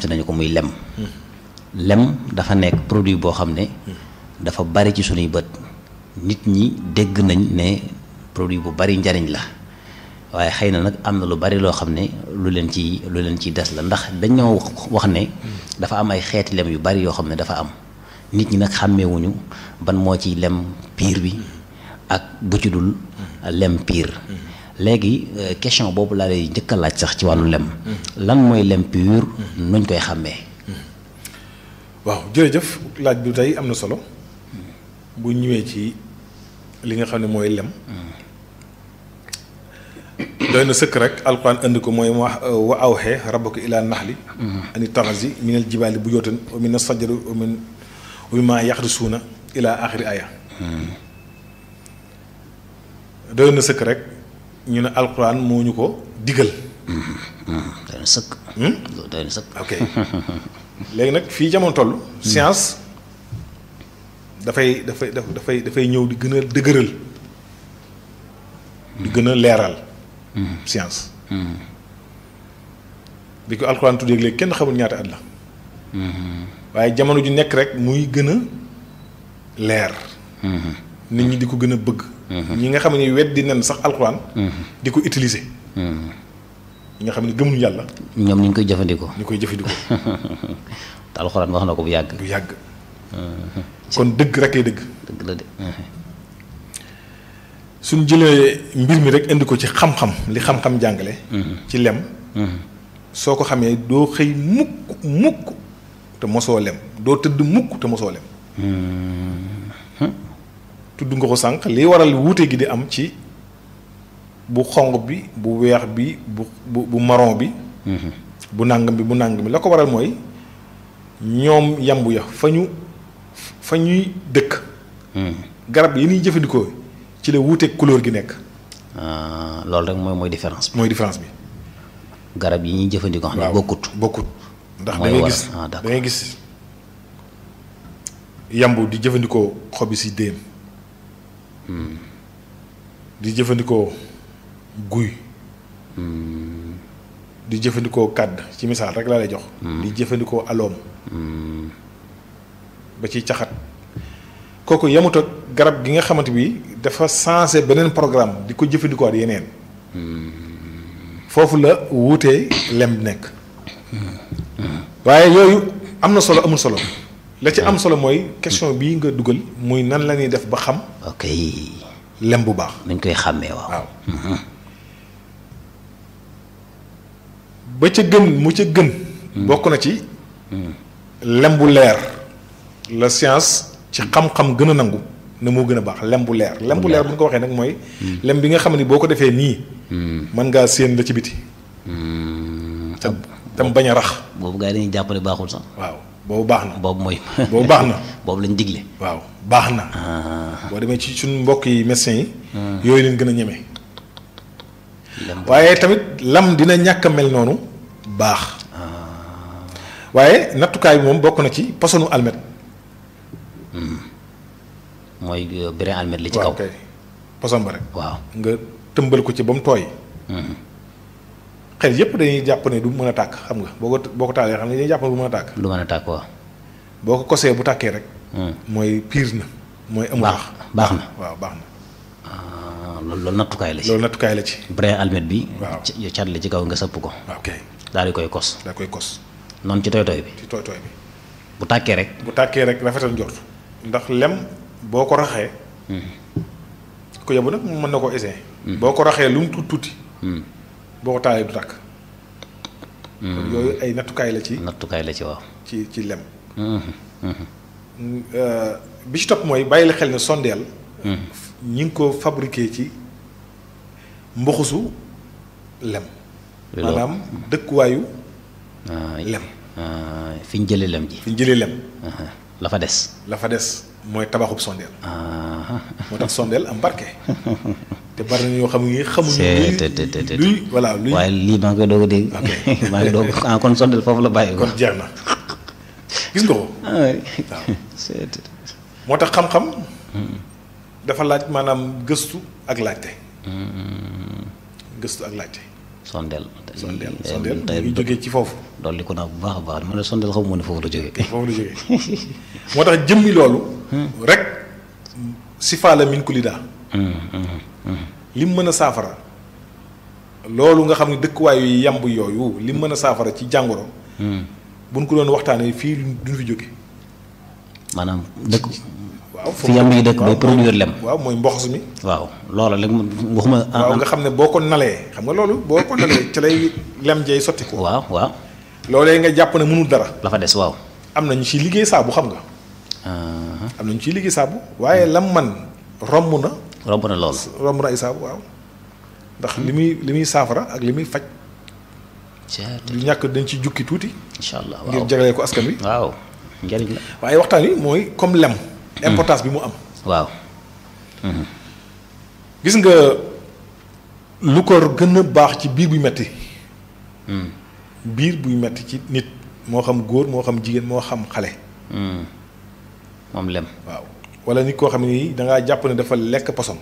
fàtte nañu ko muy lem lem dafa nekk produit boo xam ne dafa bari ci sunuy bët nit ñi dégg nañ ne produit bu bari njariñ la waaye xëy na nag am na lu bari loo xam ne lu leen ci lu leen ciy des la ndax dañoo wax ne dafa am ay xeeti lem yu bari yoo xam ne dafa am nit ñi nag xàmmeewuñu ban moo ci lem piir bi ak bu ci dul lem piir léegi question boobu laa lay njëkk a laaj sax ci wàllu lem lan mooy lem pur nuñ koy xàmmee waaw jërëjëf laaj bi tey am na solo bu ñëwee ci li nga xam ne mooy lem doy na sëkk rek alquran indi ko mooy wax wa awxee rabbaka ilaa naxli ani taxasi minal jibaali bu yootan wa min sajari wa min wa mimmaa yaxrisuuna ilaa axiri aya doy na sëkk rek ñu ne alquran moo ñu ko digal doy na sëkk doy na sëkk ok léegi nag fii jamono toll science dafay dafay dafay dafay ñëw di gën a dëgëral di gën a leeral science bi ko alxuraan tuddee léegi kenn xamul ñaata at la waaye jamono ju nekk rek muy gën a leer nit ñi di ko gën a bëgg ñi nga xam ne weddi nen sax alxuraan di ko utiliser ñi nga xam ne gëmuñu yàlla ñoom ni ñu koy jëfandikoo ñu koy jëfandikoo te alxuraan wax na ko bu yàgg bu yàgg kon dëgg rek ay dëgg dëgg la de suñ jëlee mbir mi rek indi ko ci xam-xam li xam-xam jàngale ci lem soo ko xamee doo xëy mukk mukk te mosoo lem doo tëdd mukk te mosoo lem tudd nga ko sànq li waral wuute gi di am ci bu xonq bi bu weex bi bu bu bu marron bi bu nàngam bi bu nàngam bi la ko waral mooy ñoom yambu ya fa ñu fa ñuy dëkk garab yi ñuy jëfandikoo ci la wuuteeg couleur gi nekk loolu rek mooy mooy différence bi mooy différence bi garab yi ñuy jëfandikoo xam ne bokkut bokkut ndax da mooy ngay waral gis ah da d'accord ngay gis yambu di jëfandikoo xobi si déem di jëfandikoo guy di jëfandikoo kàdd ci misaal rek laa lay jox di jëfandikoo aloom ba ci caxat kooku yamut ak garab gi nga xamante bi dafa sensé beneen programme di ko jëfandikoo at yeneen foofu la wuutee lem nekk waaye yooyu am na solo amul solo la ci am solo mooy question bii nga dugal muy nan la ñuy def ba xam ok lem bu baax nuñ koy xàmmee waaw waaw ba ca gën mu ca gën bokk na ci lem bu leer la science ci xam-xam gën a nangu ne moo gën a baax lem bu leer lem bu leer bu ñu ko waxee nag mooy lem bi nga xam ne boo ko defee nii mën ngaa séen la ci biti te tam bañ a rax boobu gars yi dañuy jàppale baaxul sax waaw boobu baax na boobu mooy boobu baax na boobu lañ digle waaw baax na boo demee ci suñu mbokk yi médecins yi yooyu leen gën a ñeme lem waaye tamit lam dina ñàkk a mel noonu baax waaye nattukaay bi moom bokk na ci posonu almet mooy brin almet li ci waaw kaw kay poson ba rek waaw nga tëmbal ko ci ba mu tooy xel yépp dañuy jàpp ne du mën a tàkk xam nga boo ko boo ko taalee xam ne dañuy jàpp ne du mën a tàkk du mën a tàkk waaw boo ko kosee bu tàkkee rek mooy piir na mooy amul baax baax na waaw baax na ah, loolu loolu nattukaay la ci loolu nattukaay la ci brin almet bi Waaw. ci- cat la ci kaw nga sëpp ko waaw kay daal di koy kos daa koy kos noonu ci toy toy bi ci tooy tooy bi bu tàkkee rek bu tàkkee rek rafetal njort ndax lem boo ko raxee ko yóbbu nag mën na koo essayer boo ko raxee lu mu tuuti tuuti boo ko taalee du tàkk kon yooyu ay nattukaay la ci nattukaay la ci waaw ci ci lem Euh, bi ci topp mooy bàyyi la xel ne sondeel ñi ngi ko fabriqué ci mboxusu lem loolu maanaam dëkkuwaayu ah, lem ah, fi ñu jëlee lem ji fi ñu jëlee lem ah, la fa des la fa des mooy tabaxub sondeel ah, moo tax sondeel am barke te bari na ñoo xam ne xamuñu C'est- te- te- te- luy te- luy voilà luy waaye lii maa ngi koy doog a dégg Ok. maa ngi doog ah kon sondel foofu la bàyyi ko kon jeex na gis nga ko ah, oui. C'est- moo tax xam-xam dafa laaj maanaam gëstu ak laajte gëstu ak laajte sondeel sondeel tey sondeel mu tey ngi jógee ci foofu dolli ko naa bu baax a baax ma ne sondeel xaw ma ne foofu la jógee foofu la jógee moo tax jëmmi loolu rek sifa la min kulida lim mën a saafara loolu nga xam ne dëkkuwaayu yamb yooyu lim mën a saafara ci jàngoro buñ ko doon waxtaanee fii duñ fi jóge maanaam dëkk waaw fi yamb yi dëkk bay produire lem waaw mooy mboxs mi waaw loola léegi waxuma waaw nga xam ne boo ko nalee xam nga loolu boo ko nalee ci lay lem jey sotti ko waaw waaw loolee nga jàpp ne mënul dara la fa des waaw am na ñu ciy liggéey saabu xam nga Ah, am na ñu ciy liggéey saabu waaye lam man romb na romb na loolu romb na ay saabu waaw ndax li muy li muy saafara ak li muy faj ceet du ñàkk dañ ci jukki tuuti incha allah ngir waaw jagalee ko askan wi waaw njëriñ la waaye waxtaan wi mooy comme lem importance bi mu am waaw gis nga lu ko gën a baax ci biir buy metti biir buy metti ci nit moo xam góor moo xam jigéen moo xam xale Hmm. moom lem waaw wala nit koo xam ne nii dangaa jàpp ne dafa lekk poson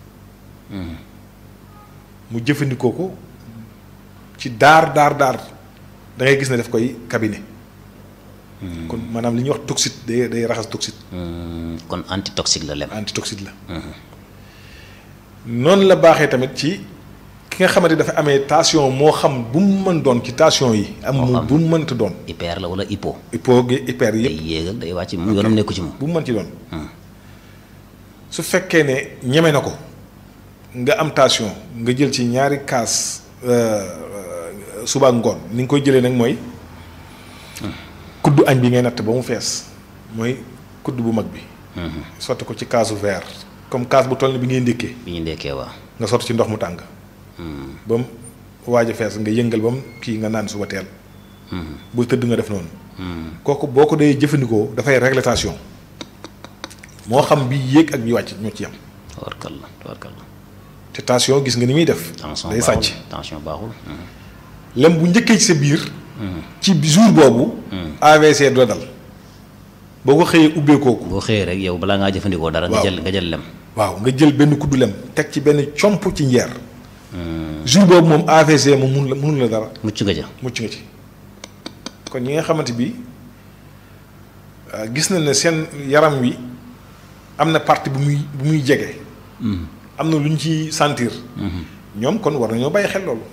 mu jëfandikoo ko ci daar daar daar da ngay gis ne daf koy cabinet kon maanaam li ñuy wax toxite day day raxas toxite Hmm, kon antitoxique la lem antitoxide la noonu la baaxee tamit ci ki nga xamante dafa amee tension moo xam bu mu mën doon ci tension yi am mu bu mu mënta doon hyper la wala hypo hypo gi hyper day yëpp yéegal day wàcc mu yoonam nekku ci moom bu mu mën ci doon su fekkee ne ñeme na ko nga am tension nga jël ci ñaari kaas suba ak ngoon ni nga koy jëlee nag mooy kuddu añ bi ngay natt ba mu fees mooy kudd bu mag bi sotti ko ci kaasu verre comme kaas bu toll ni bi ngay ndékkee bi ñu ndekkee waaw nga sotti ci ndox mu tàng ba mu waaj a fees nga yëngal ba mu kii nga naan suba teel bul tëdd nga def noonu kooku boo ko dee jëfandikoo dafay régler tension moo xam bi yéeg ak bi wàcc ñoo ci yam tawarkal la tawarkal la te tension gis nga ni muy def tension day baaxul sàcc tension baaxul Hmm. lem bu njëkkee ci sa biir ci jour boobu AVC du la dal boo ko xëyee ubbee kooku boo xëyee rek yow balaa ngaa jëfandikoo dara nga Waaw. jël nga jël lem waaw nga jël benn kuddu lem teg ci benn comp ci njeer jour boobu moom AVC moom mun la mënul la dara mucc nga ja mucc nga ci kon ñi nga xamante bi ah, gis nañ ne seen yaram wi am na partie bu muy bu muy jege. am na lu ñu ci sentir. ñoom kon war nañoo bàyyi xel loolu.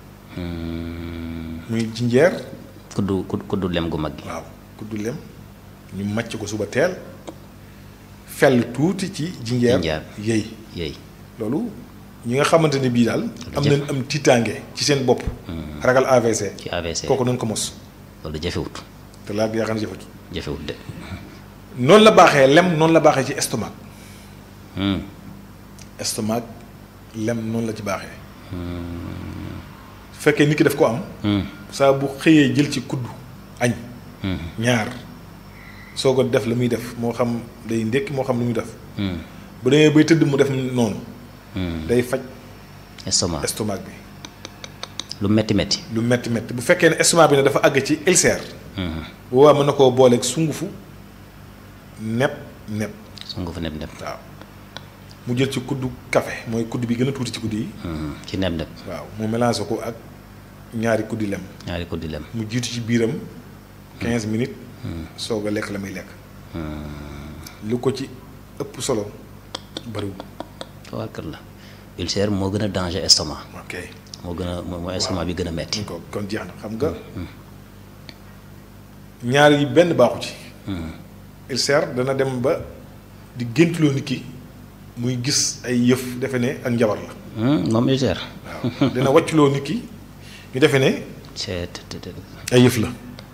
muy jinjeer kuddu kuddu kuddu lem gu mag gi waaw kuddu lem ñu màcc ko suba teel fell tuuti ci jinjeer Jinjeer. yëy yéey loolu ñi nga xamante ne bii daal am nañ am tiitaange ci seen bopp ragal AVC ci AVC kooku nañ ko mos loolu jafewut te laa yaakaar na jëfatu jafewut de noonu la baaxee lem noonu la baaxee ci estomac Hmm. estomac lem noonu la ci baaxee su fekkee nit ki daf ko am Hmm. saa bu xëyee jël ci kudd añ Hmm. ñaar soo ko def la muy def moo xam day ndékki moo xam lu muy def Hmm. bu demee bay tëdd mu def noonu Hmm. day faj estomac estomac bi lu metti metti lu metti metti bu fekkee ne estomac bi ne dafa àgg ci ulcère Hmm. bu boobaa mën na koo booleeg sungufu nepp nepp su nga fa neb neb waaw mu jël ci kuddu café mooy kudd bi gën a tuuti ci kudd yi Hmm. ci neb neb waaw mu mélangé ko ak ñaari kuddi lem ñaari kuddi lem mu jiitu ci biiram 15 minutes soog a lekk la muy lekk lu ko ci ëpp solo bariwul tawarkal la ulcère moo gën a danger estomac ok moo gën a moo mooy estomac bi gën a metti ko kon jeex na xam nga ñaar yi benn baaxu ci ulcère dana dem ba di géntuloo nit ki muy gis ay yëf defe ne ak njabar la Hmm. moom ulcère waaw dina wàcculoo nit ki ñu defe ne c'est te- te- te- ay yëf la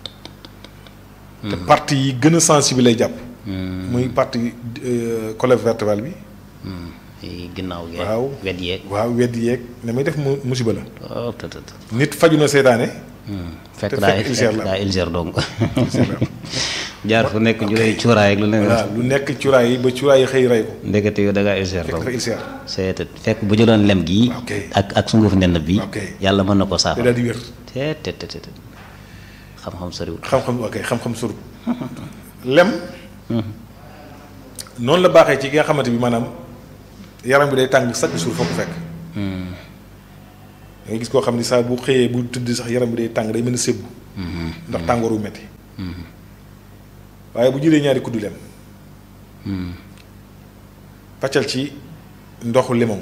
te partie yi gën a sensible lay jàpp muy partie euh, colonne vertébrale bi Hmm. yi ginnaaw geeg Waaw. wet yeeg waaw wedd yeeg na muy def mu musiba la oh te- te- te. nit faju na seetaane Hmm. fekk te daa fekk ulcère la fekk daa ulcère donc jaar fu nekk ñu lay cuuraay ak lu ne waaw lu nekk cuuraay yi ba cuuraay yi xëy rey ko ndekete yow da ngaa ulcère fekk donc dafa ulcère c'est te fekk bu jëloon lem gii Ok. ak ak sunguf nenn bi Ok. yàlla mën na ko te saafara daal di wér te te te te te. xam-xam soriwul xam-xam ok xam-xam surut lem noonu la baaxee ci ki nga xamante bi maanaam yaram bi day tàng chaque jour foo ko fekk da ngay gis koo xam ni saa bu xëyee bu tëdd sax yaram bi day tàng day mën a sébbu ndax tàngoor wu metti waaye bu jëlee ñaari kuddu lem paccal ci ndoxu limon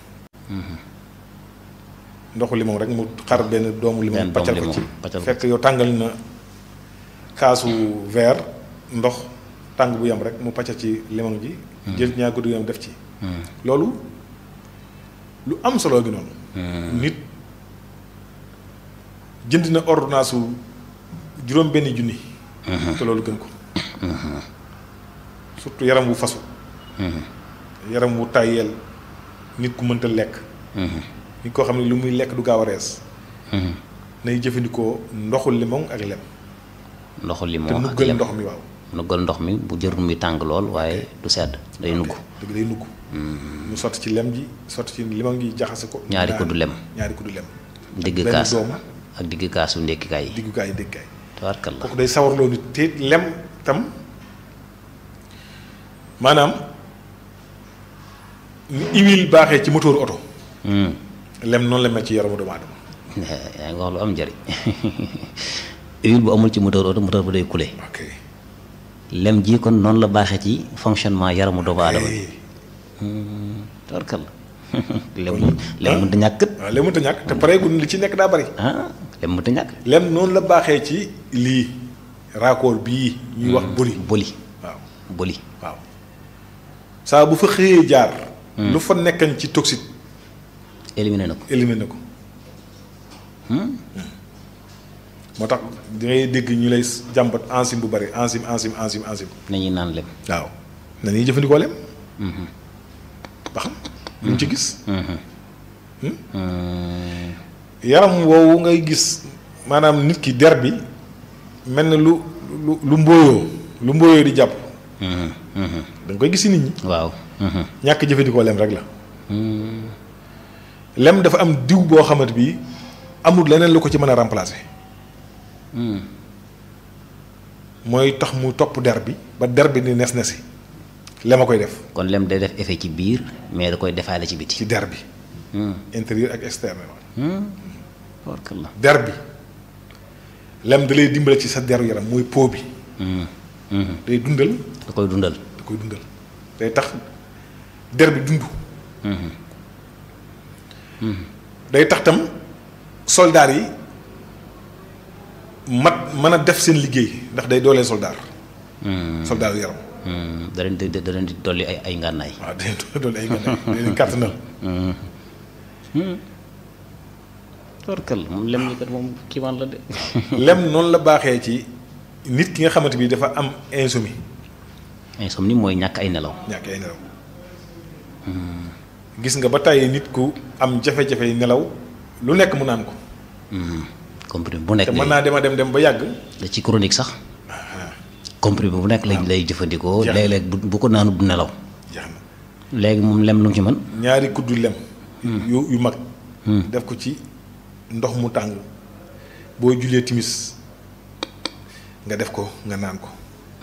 ndoxu limon rek mu xar benn doomu limon Benn doomu paccal ko limon, ci paccal ko fekk yow tàngal na kaasu verre ndox tàng bu yam rek mu paccal ci limon ji jël ñaari kuddu yam def ci loolu lu am solo gi noonu nit jënd na ordonnance su juróom benn junni te loolu gën ko surtout yaram wu fasu yaram wu tàyyeel nit ku mënta lekk nit koo xam ne lu muy lekk du gaaw a rees nay jëfandikoo ndoxu limon ak lem ndoxu te limon ak nuggal lem ndox mi waaw nuggal ndox mi bu jërul mi tàng lool waaye du sedd day nugg dëgg day nugg mu sotti ci lem ji sotti ci limon gi jaxase ko ñaari naan. kuddu lem ñaari kuddu lem digg benn kaas doom ak digg kaasu ndékkikaay yi diggukaay déggukaay tabarkalla kooku day sawarloo nit te lem tam maanaam ni huile baaxee ci moteur oto Hmm. lem noonu la mel ci yaramu doomu aadama yaa ngi wax lu am njëriñ huile bu amul ci moteur oto moteur ba day kule ok lem ji kon noonu la baaxee ci fonctionnement yaramu doomu aadama Eh, tabarkalla lem lem mënta ñàkk kët waaw lem mënta ñàkk te pareegul li ci nekk daa bari ah lem mënta ñàkk lem noonu la baaxee ci lii raakool bii ñuy wax boli boli waaw boli waaw saa bu fa xëyee jaar lu fa nekkan ci toxique éliminé na ko éliminé ko moo tax da ngay dégg ñu lay jàmbat enzyme bu bari enzyme enzyme enzyme enzyme nañuy naan lem waaw na ñuy jëfandikoo lem ba xam lu ñu ci gis yaram woowu ngay gis maanaam nit ki der bi mel na lu lu lu mbóoyoo lu mbóoyoo di jàpp da nga koy gis si nit ñi waaw ñàkk jëfandikoo lem rek la lem dafa am diw boo xamante bi amul leneen lu ko ci mën a remplacer mooy tax mu topp der bi ba der bi ni nes nesi lem a koy def kon lem day def effet ci biir mais da koy defaale ci biti ci der bi intérieur ak externe tabarkalla der bi lem da lay dimbale ci sa deru yaram mooy peau bi day dundal da koy dundal da koy dundal day tax der bi dund day tax tam soldaar yi mat mën a def seen liggéey ndax day dooleel soldaar soldaar yu yaram da leen di da leen di dolli ay ay ngànnaay waaw day doole ay gànnaay day leen kàttanal tabarkalla moom lem ñi kat moom kiimaan la de lem noonu la baaxee ci nit ki nga xamante bi dafa am insomnie insomnie mooy ñàkk ay nelaw ñàkk ay nelaw gis nga ba tàyyi nit ku am jafe-jafe nelaw lu nekk mu naan ko comprimé bu nekk te mën lay naa dema dem dem ba yàgg da ci chronique sax comprimé bu nekk lay lay jëfandikoo Jeex na. léeg-léeg bu bu ko naanu du nelaw jeex na léegi moom lem lu mu ci mën ñaari kuddu lem yu yu mag def ko ci ndox mu tàng boo julee timis nga def ko nga naan ko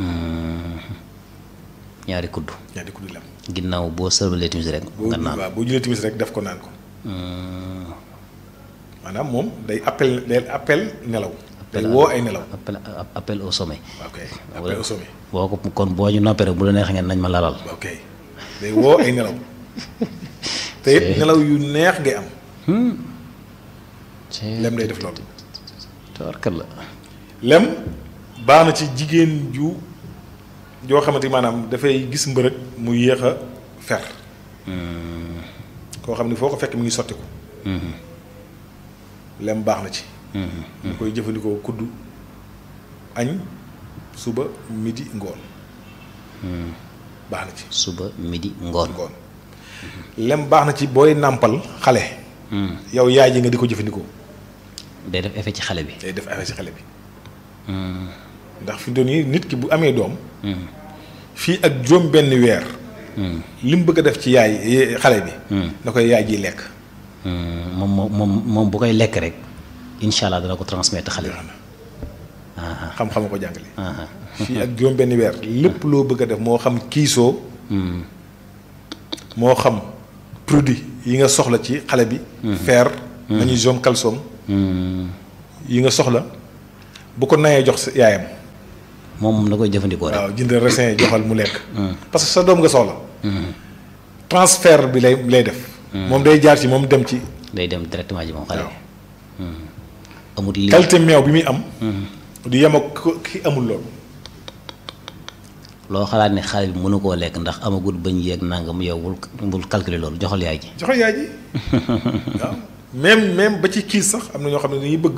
ñaari kudd ñaari kuddu lem ginnaaw boo sërbalee timis rek boo nga naan waaw boo julee timis rek def ko naan ko maanaam moom day appel day appel nelaw day woo ay nelaw appel appel au sommet ok appel au sommet boo ko kon boo ñu noppee rek bu la neex ngeen nañ ma lalal ok day woo ay nelaw te it nelaw yu neex ngay am lem day def loolu tabarkalla lem baax na ci jigéen ju joo xamante ni maanaam dafay gis mbërëg mu yéex a fer koo xam ni foo ko fekk mi ngi sotti ko lem baax na ci ñu koy jëfandikoo kuddu añ suba midi ngoon baax na ci suba midi ngoon ngoon lem baax na ci booy nàmpal xale yow yaay ji nga di ko jëfandikoo day def effet ci xale bi day def effet ci xale bi ndax fi mu toll nii nit ki bu amee doom fii ak juróom benn weer li mu bëgg a def ci yaay xale bi na koy yaay ji lekk moom moom moom moom bu koy lekk rek incha allah dana ko transmettre xale bi xam-xam ko jàngale fii ak juróom benn weer lépp loo bëgg a def moo xam kiisoo moo xam produit yi nga soxla ci xale bi fer magnésium calcium yi nga soxla bu ko nayee jox sa yaayam moom moom na koy jëfandikoo rek waaw jëndal raisin joxal mu lekk parce que sa doom nga soxla transfert bi lay lay def moom day jaar ci moom dem ci day dem directement ji moom xale waaw bi amut li qualité meew bi muy am du yem ak ko- ki amul loolu loo xalaat ne xale bi mënu koo lekk ndax amagut bañ yeeg nangam yow bul bul calculer loolu joxal yaay ji joxe yaay ji waaw même même ba ci kiis sax am na ñoo xam ne dañuy bëgg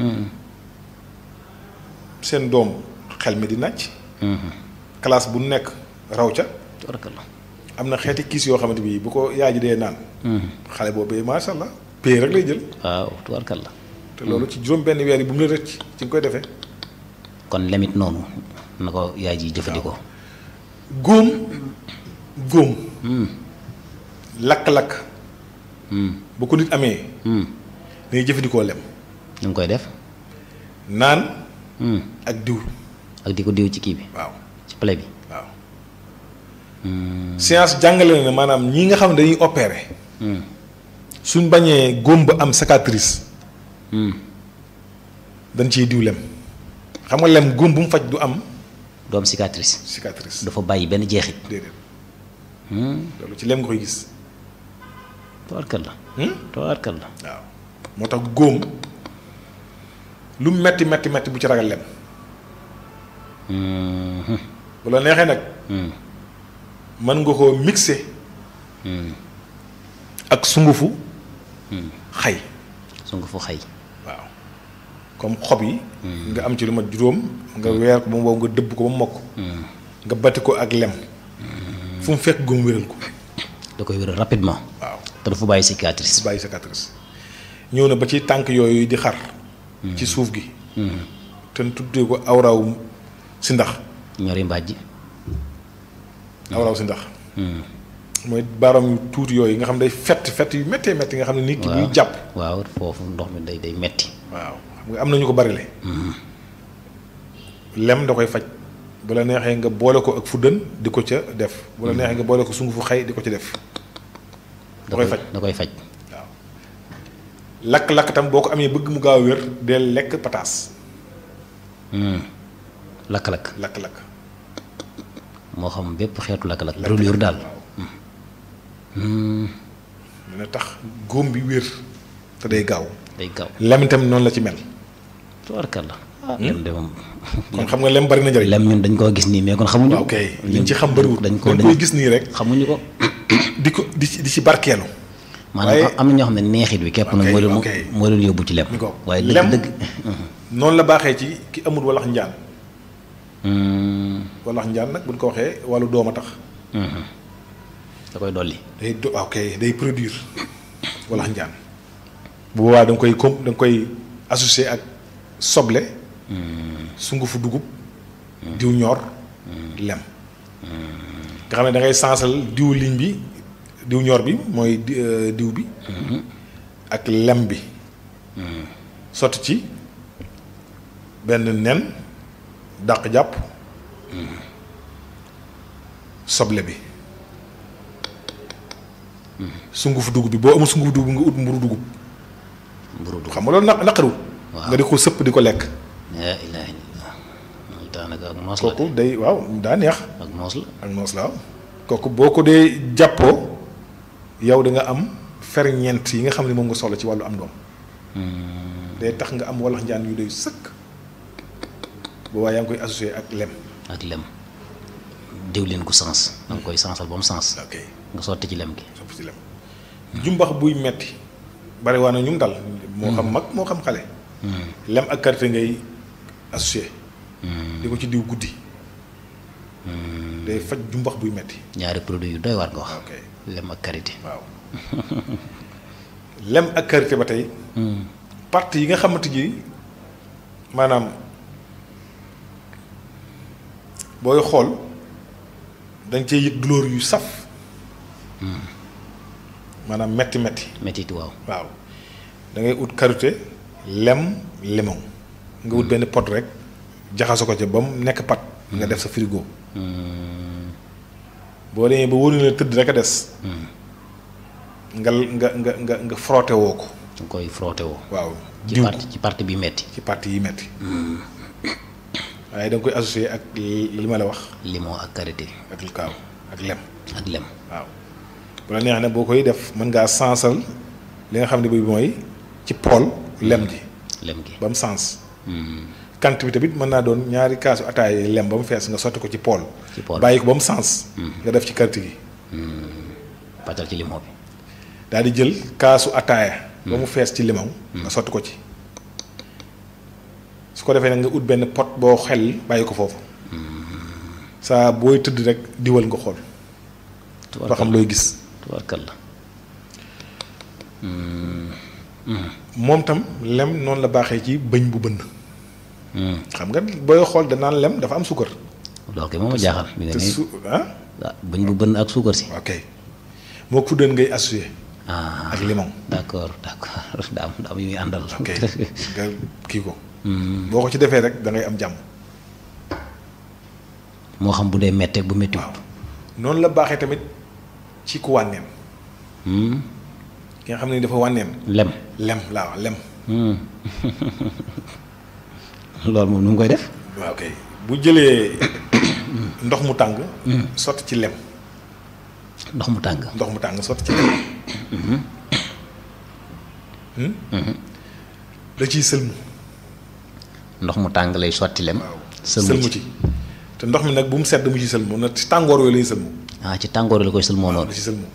seen doom xel mi di nàcc classe bu nekk raw ca tubarkalla am na xeeti kiis yoo xamante bi bu ko yaay ji dee naan xale boobu macha allah pay rek lay jël waaw tubarkalla te loolu ci juróom benn weer yi bu mu la rëcc ci nga koy defee kon lemit noonu na ko yaay ji jëfandikoo góom góom lakk-lakk bu ko nit amee dañuy jëfandikoo lem nu ngi koy def naan ak diw ak di ko diw ci kii bi waaw ci plaie bi waaw science jàngale na ne maanaam ñi nga xam ne dañuy opérer suñ bañee góom ba am cicatrice dañ ciy diw lem xam nga lem góom bu mu faj du am doom cicatrice cicatrice dafa bàyyi benn jeexit déedéet loolu ci lem nga koy gis tubarkalla Hmm? tubarkalla waaw moo tax góom lu metti metti metti bu ci ragal lem bu la neexee nag mën nga koo mixé ak sungufu xay su nga fu xay waaw comme xob yi nga am ci lu mat juróom nga weer ko ba mu wow nga dëbb ko ba mu mokk nga batti ko ak lem fu mu fekk góom wéral ko da koy wéral rapidement waaw te dafa bàyyi cicatrice bàyyi cicatrice ñëw na ba ci tànk yooyu di xar ci suuf gi te tuddee ko awraw si ndax ñori mbàjj awraw si ndax mooy baaram yu tuuti yooyu nga xam day fett fett yu méttee métti nga xam ne nit ki buy jàpp waaw foofu ndox mi day day metti waaw xam nga am na ñu ko barile lem da koy faj bu la neexee nga boole ko ak fuddën di ko ca def bu la neexee nga boole ko sungufu xay di ko ci def da koy faj da koy faj waaw lakk-lakk tam boo ko amee bëgg mu gaaw a wér del lekk pataas lakk-lakk lakk-lakk moo xam bépp xeetu lakk-lakk brûlure daal dina tax góom bi wér te day gaaw day gaaw lem itam noonu la ci mel tubarkalla ah lem de moom kon xam nga lem bari na njëriñ lem ñun dañ koo gis nii mais kon xamuñu waaw kay liñ ci xam bariwul dañ ko dañ koy gis nii rek xamuñu ko di ko di ci di ci barkeelu maanaam waaye- am na ñoo xam ne neexit bi képp nag ok, moo leen ok. moo leen yóbbu ci lem mi ko waaye lem dëgg dëgg noonu la baaxee ci ki amul walax njaan walax njaan nag buñ ko waxee wàllu doom a tax da koy dolli day do ok day produire walax njaan bu boobaa da nga koy com da nga koy associé ak soble sungufu dugub diw ñor lem nga xam ne da ngay sansal diw liñ bi diw ñor bi mooy di- euh, diw bi ak lem bi sotti ci benn nen dàq jàpp soble bi sungufu dugub bi boo amul sungufu dugub nga ut mburu dugub mburu du xam nga loolu naq naqariwul Waaw. nga di ko sëpp di ko lekk laa ilaaha illallah loolu daanaka ak noos la kooku day waaw daa neex de ak noos la ak noos la waaw kooku boo ko dee jàppoo yow da nga am ferñeent yi nga xam ne moom nga soxla ci wàllu am doom day tax nga am walax njaan yu doy sëkk boobaa yaa ngi koy associé ak lem ak lem diwlin gu sens da nga koy sensal ba mu sens ok nga sotti ci lem gi sopp ci lem jumbax buy metti bari waa na ñum dal moo xam mag moo xam xale lem ak karité ngay associé di ko ci diw guddi day faj jumbax buy metti ñaari produit yu doy waar nga wax ok lem ak karité waaw lem ak karité ba tey partie yi nga xamante ji maanaam booy xool dañ cee yëg douleur yu saf maanaam metti metti métit waaw waaw da ngay ut karité lem limon nga ut benn pot rek jaxase ko ca ba mu nekk pat nga def sa frigo boo demee ba wóor na la tëdd rek a des nga nga nga nga nga frotté woo ko nga koy frotté woo waaw ci diw ko parti ci parti bi metti ci parti yi metti waaye da nga koy associé ak li ma la wax limon ak karité ak lu kaaw ak lem ak lem waaw bu la neex ne boo koy def mën ngaa sansal li nga xam ne bi mooy ci pool lem ji lem gi ba mu sens kant bi tamit mën naa doon ñaari kaasu ataay lem ba mu fees nga sotti ko ci pool ci pool bàyyi ko ba mu sens nga def ci karité gi pàccal ci limon bi daal di jël kaasu ataaya ba mu fees ci limon nga sotti ko ci su ko defee nag nga ut benn pot boo xel bàyyi ko foofu saa booy tëdd rek diwal nga xool ba xam looy gis tubaarkal la moom tam lem noonu la baaxee ci bëñ bu bënn xam nga booy xool danaan lem dafa am suukar loolu kay moom a jaaxal mi nga te nii su ah ah bañ bu bënn ak suukar si ok moo fuddeen ngay associé ah ak limon d'accord d'accord daa am daa am yu muy àndal ok nga kii ko boo ko ci defee rek da ngay am jàmm moo xam bu dee metteeg bu méttiwut waaw noonu la baaxee tamit ci ku wànneen Hmm. ki nga xam ne dafa wànneen lem lem laa wax lem Hmm. loolu moom nu mu koy def waaw ok bu jëlee ndox mu tàng sotti ci lem ndox mu tàng ndox mu tàng sotti ci lem da ciy sëlmu ndox mu tàng lay sotti lem waaw sëlmu sëlmu ci ci te ndox mi nag bu mu sedd mu ci sëlmu na ci tàngoor yooyu lay sëlmu ah ci tàngoor la koy sëlmoo da noonu ci sëlmu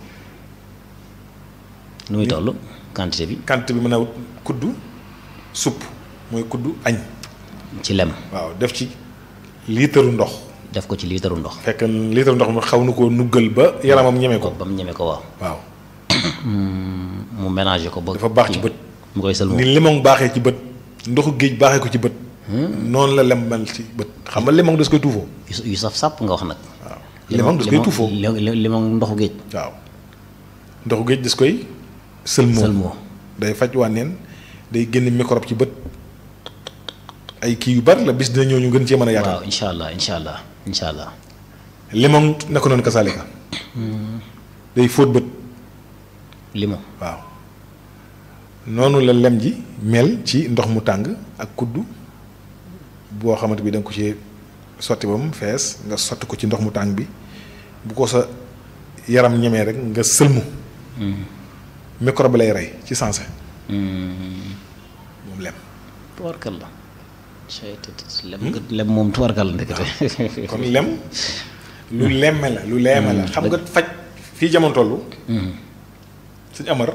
nu muy toll quantité bi quantité bi mën a wut kuddu supp mooy kuddu añ ci lem waaw def ci liitaru ndox def ko ci liitaru ndox fekk liitaru ndox mi xaw na koo nuggal ba yaramam ñeme ko ba mu ñeme ko waaw waaw mu mélangé ko ba dafa baax ci bët mu koy sëlmoo ni limon baaxee ci bët ndoxu géej baaxee ko ci bët noonu la lem mel ci bët xam nga limon das koy tuufoo yu yu saf sàpp nga wax nag waaw limon das koy tuufoo li- li- limon ndoxu géej waaw ndoxu géej das koy sëlmoo sëlmoo day faj wànneen day génn microbe ci bët ay kii yu bari la bis dina ñëw ñu gën cee mën a yaatal waaw incha allah incha allah incha allah limon naka noonu kasaalika day fóot bët limon waaw noonu la lem ji mel ci ndox mu tàng ak kuddu boo xamante bi da nga ko ci sotti ba mu fees nga sotti ko ci ndox mu tàng bi bu ko sa yaram ñemee rek nga sëlmu microbe lay rey ci sensé moom lem tuwarkal la lem nga lem moom tuwarkal la ndekete kon lem lu lemme la lu leeme la xam nga faj fii jamono toll suñ amar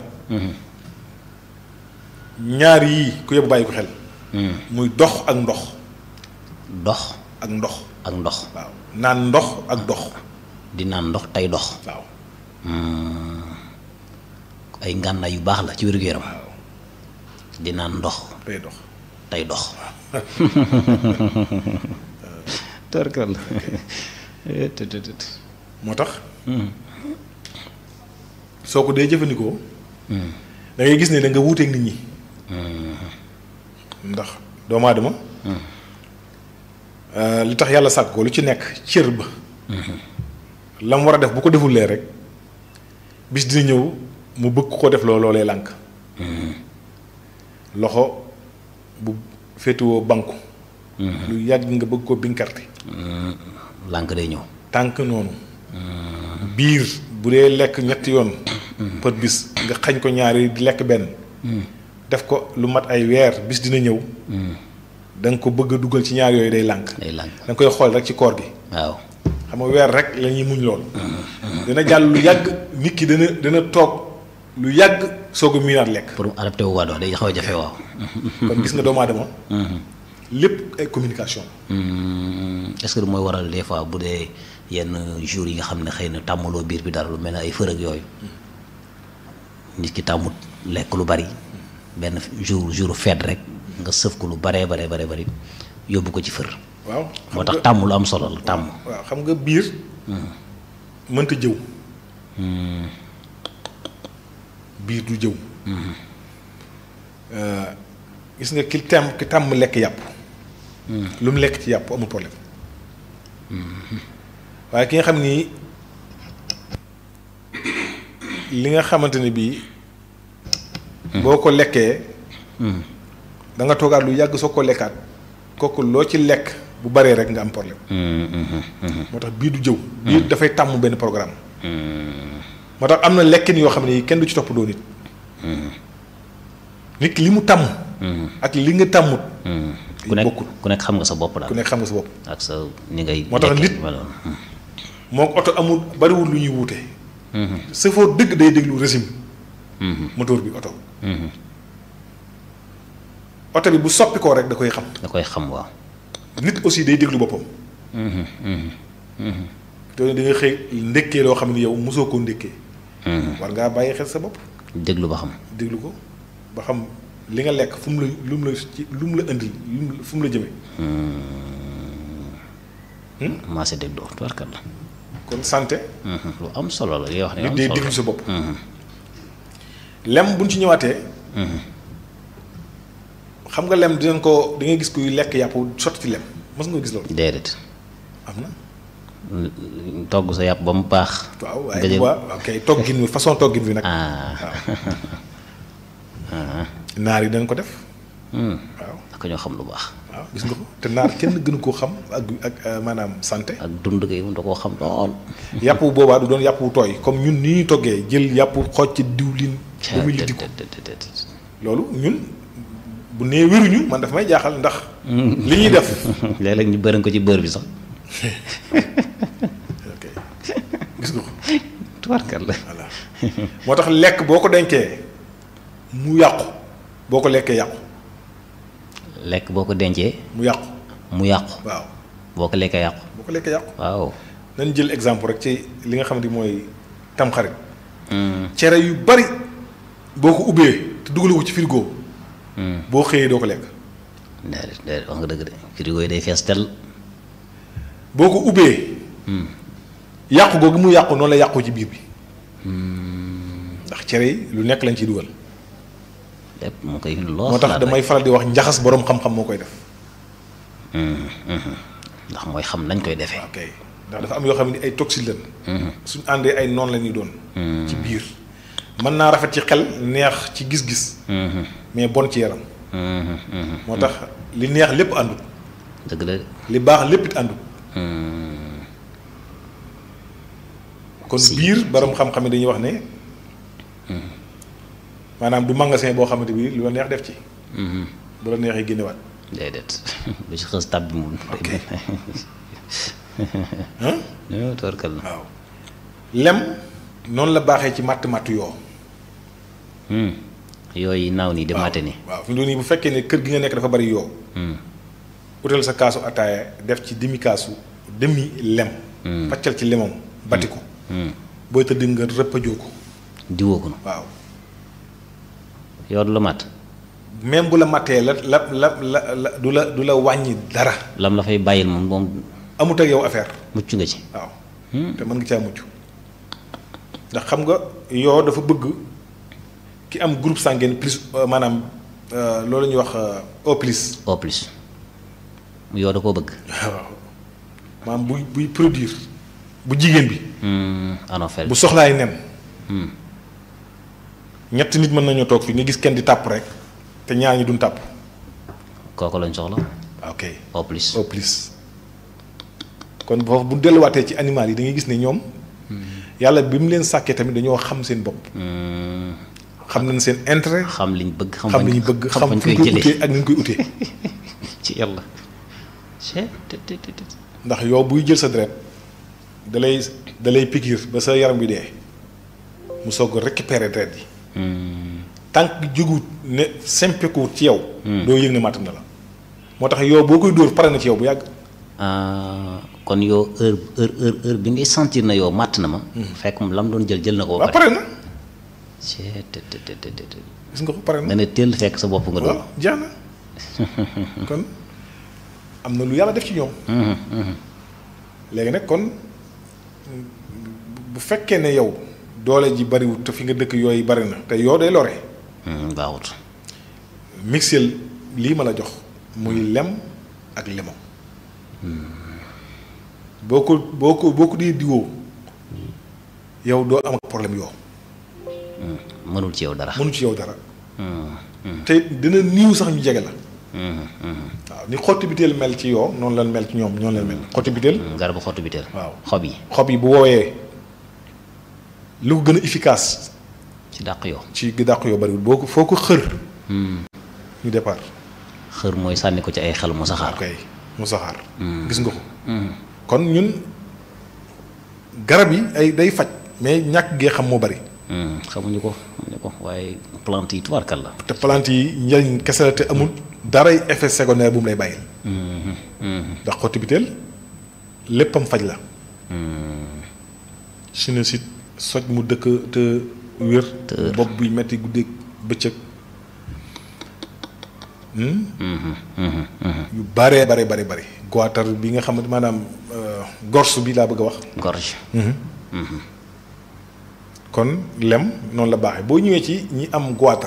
ñaar yii ku yóbbu bàyyi ko xel muy dox ak ndox dox ak ndox ak ndox waaw naan ndox ak dox di naan ndox tey dox waaw ay ngànnaay yu baax la ci wér-gu-yaram di naan ndox tey dox tey dox tuwarkal la moo tax soo ko dee jëfandikoo da ngay gis ne da nga wuuteeg nit ñi ndax doomu aadama li tax yàlla sàkk ko lu ci nekk cër ba la mu war a def bu ko defulee rek bis dina ñëw mu bëgg ko def loo loolee lànk loxo bu féetewoo banku lu yàgg nga bëgg ko binkarte lànk day ñëw tànk noonu biir bu dee lekk ñetti yoon par bis nga xañ ko ñaari di lekk benn def ko lu mat ay weer bis dina ñëw da nga ko bëgg a dugal ci ñaar yooyu day lànk day lànk da nga koy xool rek ci koor gi waaw xam nga weer rek la ñuy muñ lool dina jàll lu yàgg nit ki dana dana toog lu yàgg soog a miinaat lekk pour mu adapté wu waa doon day xaw a jafe waaw kon gis nga doomu aadama lépp ay communication est-ce que du mooy waral des fois bu dee yenn jours yi nga xam ne xëy na tàmmaloo biir bi dara lu mel ne ay fërëg yooyu nit ki tàmmut lekk lu bari benn jour jour fête rek nga sëf ko lu baree baree baree bari yóbbu ko ci fër waaw moo tax tàmm lu am solo la tàmm waaw xam nga biir mënta jëw biir du jëw gis nga ki tàmm ki tàmm lekk yàpp lu mu lekk ci yàpp amul problème waaye ki nga xam ni li nga xamante ne bii boo ko lekkee da nga toogaat lu yàgg soo ko lekkaat kooku loo ci lekk bu baree rek nga am problème moo tax bii du jëw bii dafay tàmm benn programme moo tax am na lekkin yoo xam ne yi kenn du ci topp doo nit nit ki li mu tàmm ak li nga tàmmut ku nekk bokkul ku nekk xam nga sa bopp daal ku nekk xam nga sa bopp ak sa ni ngay moo tax lekkee nit- meloon. moo ko oto amul bariwul lu ñuy wuute chauffeur dëgg day déglu régime moteur bi oto oto bi bu soppi koo rek da koy xam da koy xam waaw nit aussi day déglu boppam te da nga xëy ndékkee loo xam ne yow mosoo koo ndékkee war ngaa bàyyi xel sa bopp déglu ba xam déglu ko ba xam li nga lekk fu mu la lu mu la ci lu mu la indil lu mu fu mu la jëmee maa si dégloo tubarkat la kon santé lu am solo la li nga wax ne nit am day solo déglu sa bopp lem buñ ci ñëwaatee xam nga lem dinañ ko di nga gis kuy lekk yàpp sotti ci lem mos nga gis loolu déedéet am na togg sa yàpp ba mu baax waaw nga waaye jël bu baax ok toggin wi façon toggin wi nag ah waaw naar yi dañ ko def hmm. waaw ak ñoo xam lu baax waaw gis nga ko te naar kenn gënu koo xam ak ak euh, maanaam santé ak dund gi da koo xam lool yàpp wu boobaa du doon yàpp wu tooy comme ñun ni ñuy toggee jël yàpp xooj ci diwlin ba muy liddi ko loolu ñun bu nee wéruñu man daf may jaaxal ndax li ñuy def léeg-léeg ñu bëri ko ci bër bi sax ok gis nga ko tubarkat la voilà moo tax lekk boo ko denkee mu yàqu boo ko lekkee yàqu lekk boo ko dencee mu yàqu mu yàqu waaw boo ko lekkee yàqu boo ko lekkee yàqu waaw nañ jël exemple rek ci li nga xamante ni mooy tamxarit cere yu bari boo ko ubbee te dugalu ko ci frigo boo xëyee doo ko lekk déedéet déedéet wax nga dëgg de frigo yi day fees tel boo ko ubbee yàqu googu mu yàqu noonu la yàqu ci biir bi ndax cere yi lu nekk lañ ciy dugal lépp mu koy loo moo tax xalaat damay faral di wax njaxas boroom xam-xam moo koy def rek. ndax mooy xam nañ koy defee ok ndax dafa am yoo xam ne ay toxines lañ suñ àndee ay noon la ñuy doon ci biir mën naa rafet ci xel neex ci gis-gis mais bon ci yaram moo tax li neex lépp àndut dëgg la de. li baax lépp it àndut kon Si. biir borom xam-xam yi dañuy wax ne maanaam du magasin boo xamante bi lu la neex def ci bu la neexee génnewaat déedéet lu ci xës tab bi moom Ok. ñoo tubarkat la waaw lem noonu la baaxee ci matt matt yoo yooyu naaw nii di mate ni waaw fi mu doon nii bu fekkee ne kër gi nga nekk dafa bari yoo utal sa kaasu ataaya def ci demi kaasu demi lem paccal ci lemam bati ko booy tëdd nga rëppajoo ko diwoo ko waaw yow du la mat même bu la mattee la la la la la du la du la wàññi dara lam la fay bàyyil moom moom amut ak yow affaire mucc nga ci waaw te mën nga caa mucc ndax xam nga yoo dafa bëgg ki am groupe sanguin plus euh, maanaam euh, loolu la ñuy wax euh, O plus au plus yow da koo bëgg waaw maanaam buy buy produire bu jigéen bi bu anophèle bi soxlaay nen ñetti nit mën nañoo toog fii nga gis kenn di tàpp rek te ñaar ñi duñ tàpp kooku lañ soxla ok au plus au plus kon foofu bu delluwaatee ci animal yi da ngay gis ne ñoom yàlla bi mu leen sàkkee tamit dañoo xam seen bopp xam nañ seen intérêt xam liñ bëgg xam xam fañ- li ñu bëgg xam xam fañ fu ñu koy koy jëlee utee ak ni ñu koy utee ci yàlla c'est te te te te ndax yow buy jël sa deret da lay da lay pikiir ba sa yaram bi dee mu soog a récupérer deret yi tànk jógut ne sempekuwut ci yow doo yëg ne màtt na la moo tax yow boo koy dóor pare na ci yow bu yàgg ah kon yow heure heure heure heure bi ngay sentir na yow màtt na ma fekk moom lam doon jël jël na ko ba waaw pare pare na c'est te te te te te te gis nga ko pare na nga ne teel fekk sa bopp nga doon waaw jeex na kon am na lu yàlla def ci ñoom léegi nag kon bu fekkee ne yow doole ji bariwut te fi nga dëkk yooyu bari na te yoo day lore Hmm, baaxut mixel lii ma la jox muy lem ak lemon boo ko boo ko boo ko dee diwoo yow doo am ak problème yoo mënul ci yow dara mënu ci yow dara te dina niiw sax ñu jege la waaw ni xotti biteel mel ci yoo noonu lan mel ci ñoom ñoonu lan mel xotti biteel garabu xottu biteel waaw xob yi xob yi bu woowee lu ko gën a efficace ci dàq yoo ci dàq yoo bariwul boo ko foo ko xër ñu départ xër mooy sànni ko ci ay xel mu saxaar ok mu saxaar gis nga ko kon ñun garab yi ay day faj mais ñàkk gee xam moo bari xamuñu ko xamuñu ko waaye plante yi tubaarkal la te plante yi njëriñ kese la te amul daray effet secondaire bu mu lay bàyyil ndax xotti biteel léppam faj la sinusite soj mu dëkk te wér bopp buy metti guddeeg bëccëg yu baree bare bari bari goitar bi nga xamante maanaam gorsu bi laa bëgg a wax gorge kon lem noonu la baaxee boo ñëwee ci ñi am goitar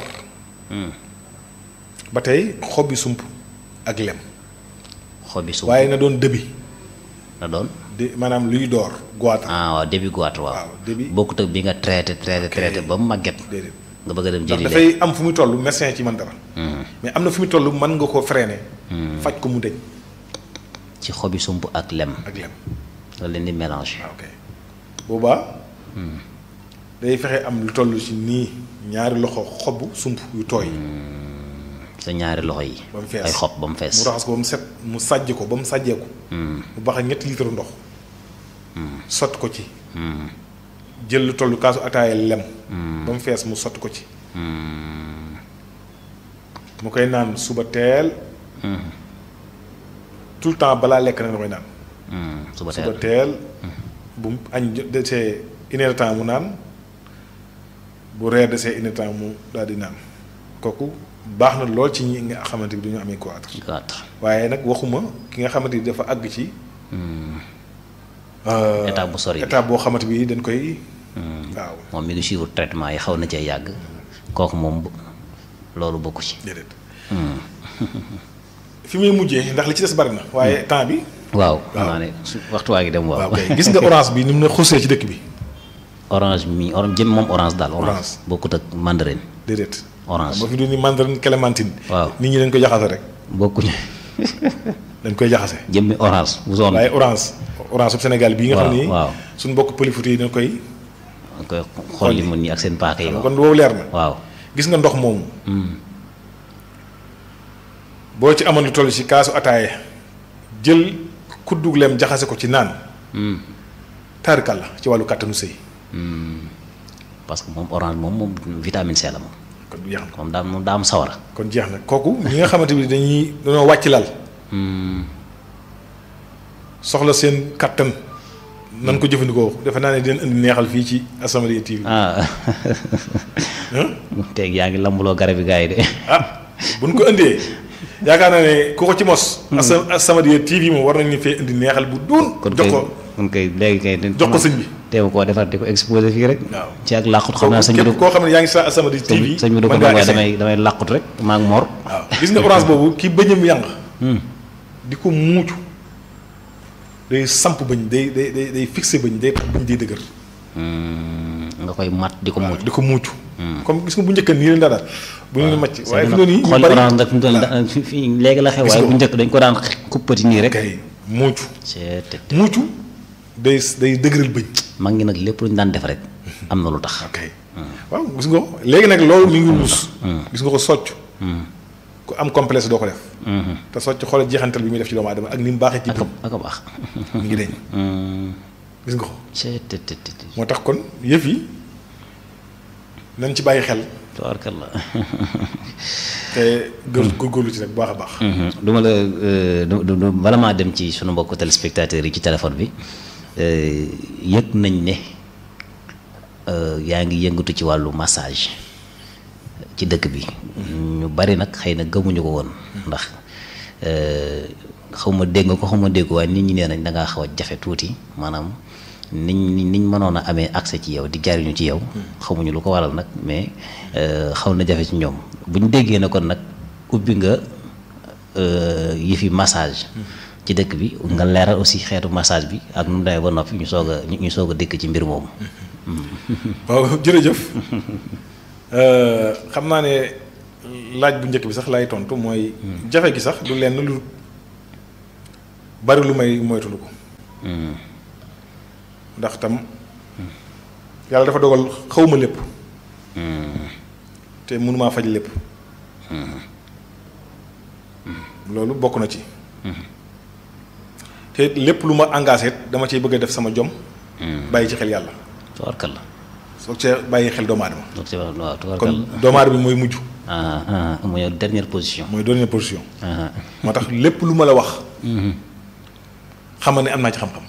ba tey xobi sump ak lem xobi suuf waaye na doon dëbi na doon de maanaam luy door goitar ah waaw début goitre waaw waaw début bokkut ak bi nga traité traité traité ba mu màgget déedéet nga bëgg a dem ndax jëli leen dafay am fu muy toll médecin ci man dara mais am na fu muy toll mën nga ko freiner faj ko mu deñ ci xobi sump ak lem ak lem nga leen di mélange waaw ok boobaa day fexe am lu toll ci nii ñaari loxo xobu sump yu tooy sa ñaari loxo yi ba mu fees ay xob ba mu fees mu raxas ko ba mu set mu sàjj ko ba mu sàjjeeku mu bax ak ñetti litre ndox sotti ko ci jël lu toll kaasu ataaya lem ba mu fees mu sotti ko ci mu koy naan suba teel tout le temps balaa lekk na da koy naan suba suba teel teel bu mu añ jot desee une heure de temps mu naan bu reer desee une heure de temps mu daal di naan kooku baax na lool ci ñi nga xamante ni dañu amee goitre goitre waaye nag waxuma ki nga xamante ni dafa àgg ci. euh, état bu sori bi état boo xamante bi dañ koy. waaw moom mi ngi suivre traitement yi xaw na cee yàgg kooku moom bu- loolu bokku ci déedéet. fi muy mujjee ndax li ci des bari na. waaye temps bi. waaw xam naa ne su waxtu waa ngi dem waaw waaw kay gis nga orange bi ni mu ne xusee ci dëkk bi orange mi orange jëm moom orange daal orange Orange. bokkut ak mandarine déedéet. Orange. ba fi doon ni mandarine clémentine. Waaw. nit ñi dañ koy jaxase rek bokkuñu dañ koy jaxase. jëmmi orange bu zone waaye orange orange bu Sénégal bii nga xam Waaw, ni. waaw. suñu mbokk pëlifuti yi dañ koy. nga koy xool li mun ñi ak seen paaka yi kon boobu leer na. waaw gis nga ndox moomu. boo ci amoon lu toll ci kaasu ataaye jël kuddug lem jaxase ko ci naan. taarikal la ci wàllu kàttanu sëy parce que moom orange moom moom vitamine C la moom kon jeex na moom daa moom daa am sawara kon jeex na kooku ñi nga xamante ni dañuy dañoo wàcc lal. soxla seen kàttan. nan ko jëfandikoo defe naa ne dinañ indi neexal fii ci As-Samadiyya TV. ah teeg yaa ngi lambuloo garab yi gars yi de ah buñ ko indee yaakaar naa ne ku ko ci mos. As- As-Samadiyya TV moom war nañu fee indi neexal bu duun. kon jox kay ko kon kay léegi kay jox ko sëñ bi. teew koo defar di ko exposé fii rek waaw. ci ak làqut xam naa sëñ bi képp du koo xam ne yaa ngi sa As-Samadiyya TV. sëñ bi du ko mën mën ngaa waaye essayer. damay damay làqut rek maa ngi mor waaw gis nga orange boobu ki bëñam yànq. di ko muucu. day samp bëñ day day day day fixé bëñ day tax bëñ day dëgër. nga koy mat di ko mucc di ko muucu. comme gis nga bu njëkk nii leen daa daal. bu ñu macc waaye fi nag mu ne nii ñu xool bari orange nag fi mu toll da- fi- fi- léegi la xew Gis waaye nga bu ko. njëkk dañ ko daan kuppati nii rek kay muucu. c'est te muucu day day dëgëral bëñ. mag ngi nag lépp lu ñu daan def rek am na lu tax ok waaw gis nga ko léegi nag loolu mi ngi ruus. gis nga ko socc. ku am complexe doo ko def. te socc xoolal jeexantal bi muy def ci doomu aadama ak ni mu baaxee ci ak bëñ a ak a baax mi ngi deñ gis nga ko c'est te te te moo tax kon yëf yi nañ ci bàyyi xel tabaarkalla te gër góorgóorlu ci rek bu baax a baax. du ma la euh, du du du- bala maa dem ci sunu mbokku téléspectateurs yi ci téléphone bi euh, yëg nañ ne euh, yaa ngi yëngatu ci wàllu massage ci dëkk bi ñu bari nag xëy na gëmuñu ko woon ndax euh, xaw ma dégg nga ko xaw ma dégg waaye nit ñi nee nañ da ngaa xaw a jafe tuuti maanaam niñ niñ mënoon a amee accès ci yow di jariñu ci yow xamuñu lu ko waral nag mais euh, xaw na jafe ci ñoom bu ñu déggee ne kon nag ubbi nga euh, yëfi massage ci dëkk bi nga leeral aussi xeetu massage bi ak nu mu demee ba noppi ñu soog a ñu ñu soog a dëkk ci mbir moomu waaw jërëjëf xam naa ne laaj bu njëkk bi sax lay tontu mooy. jafe gi sax du lenn lu bari lu may moytulu ko. ndax tam yàlla dafa dogal xawma lépp. te mënumaa faj lépp. loolu bokk na ci. te lépp lu ma engagé dama ciy bëgg a def sama jom. bàyyi ci xel yàlla. tubaarkalla. soo cee bàyyi xel doomu aadama. donc c'est waaw kon tubaarkalla. doomu aadama bi mooy mujj. ah ah mooy dernière position. mooy dernière position. ah moo tax lépp lu ma la wax. xamal ne am naa ci xam-xam.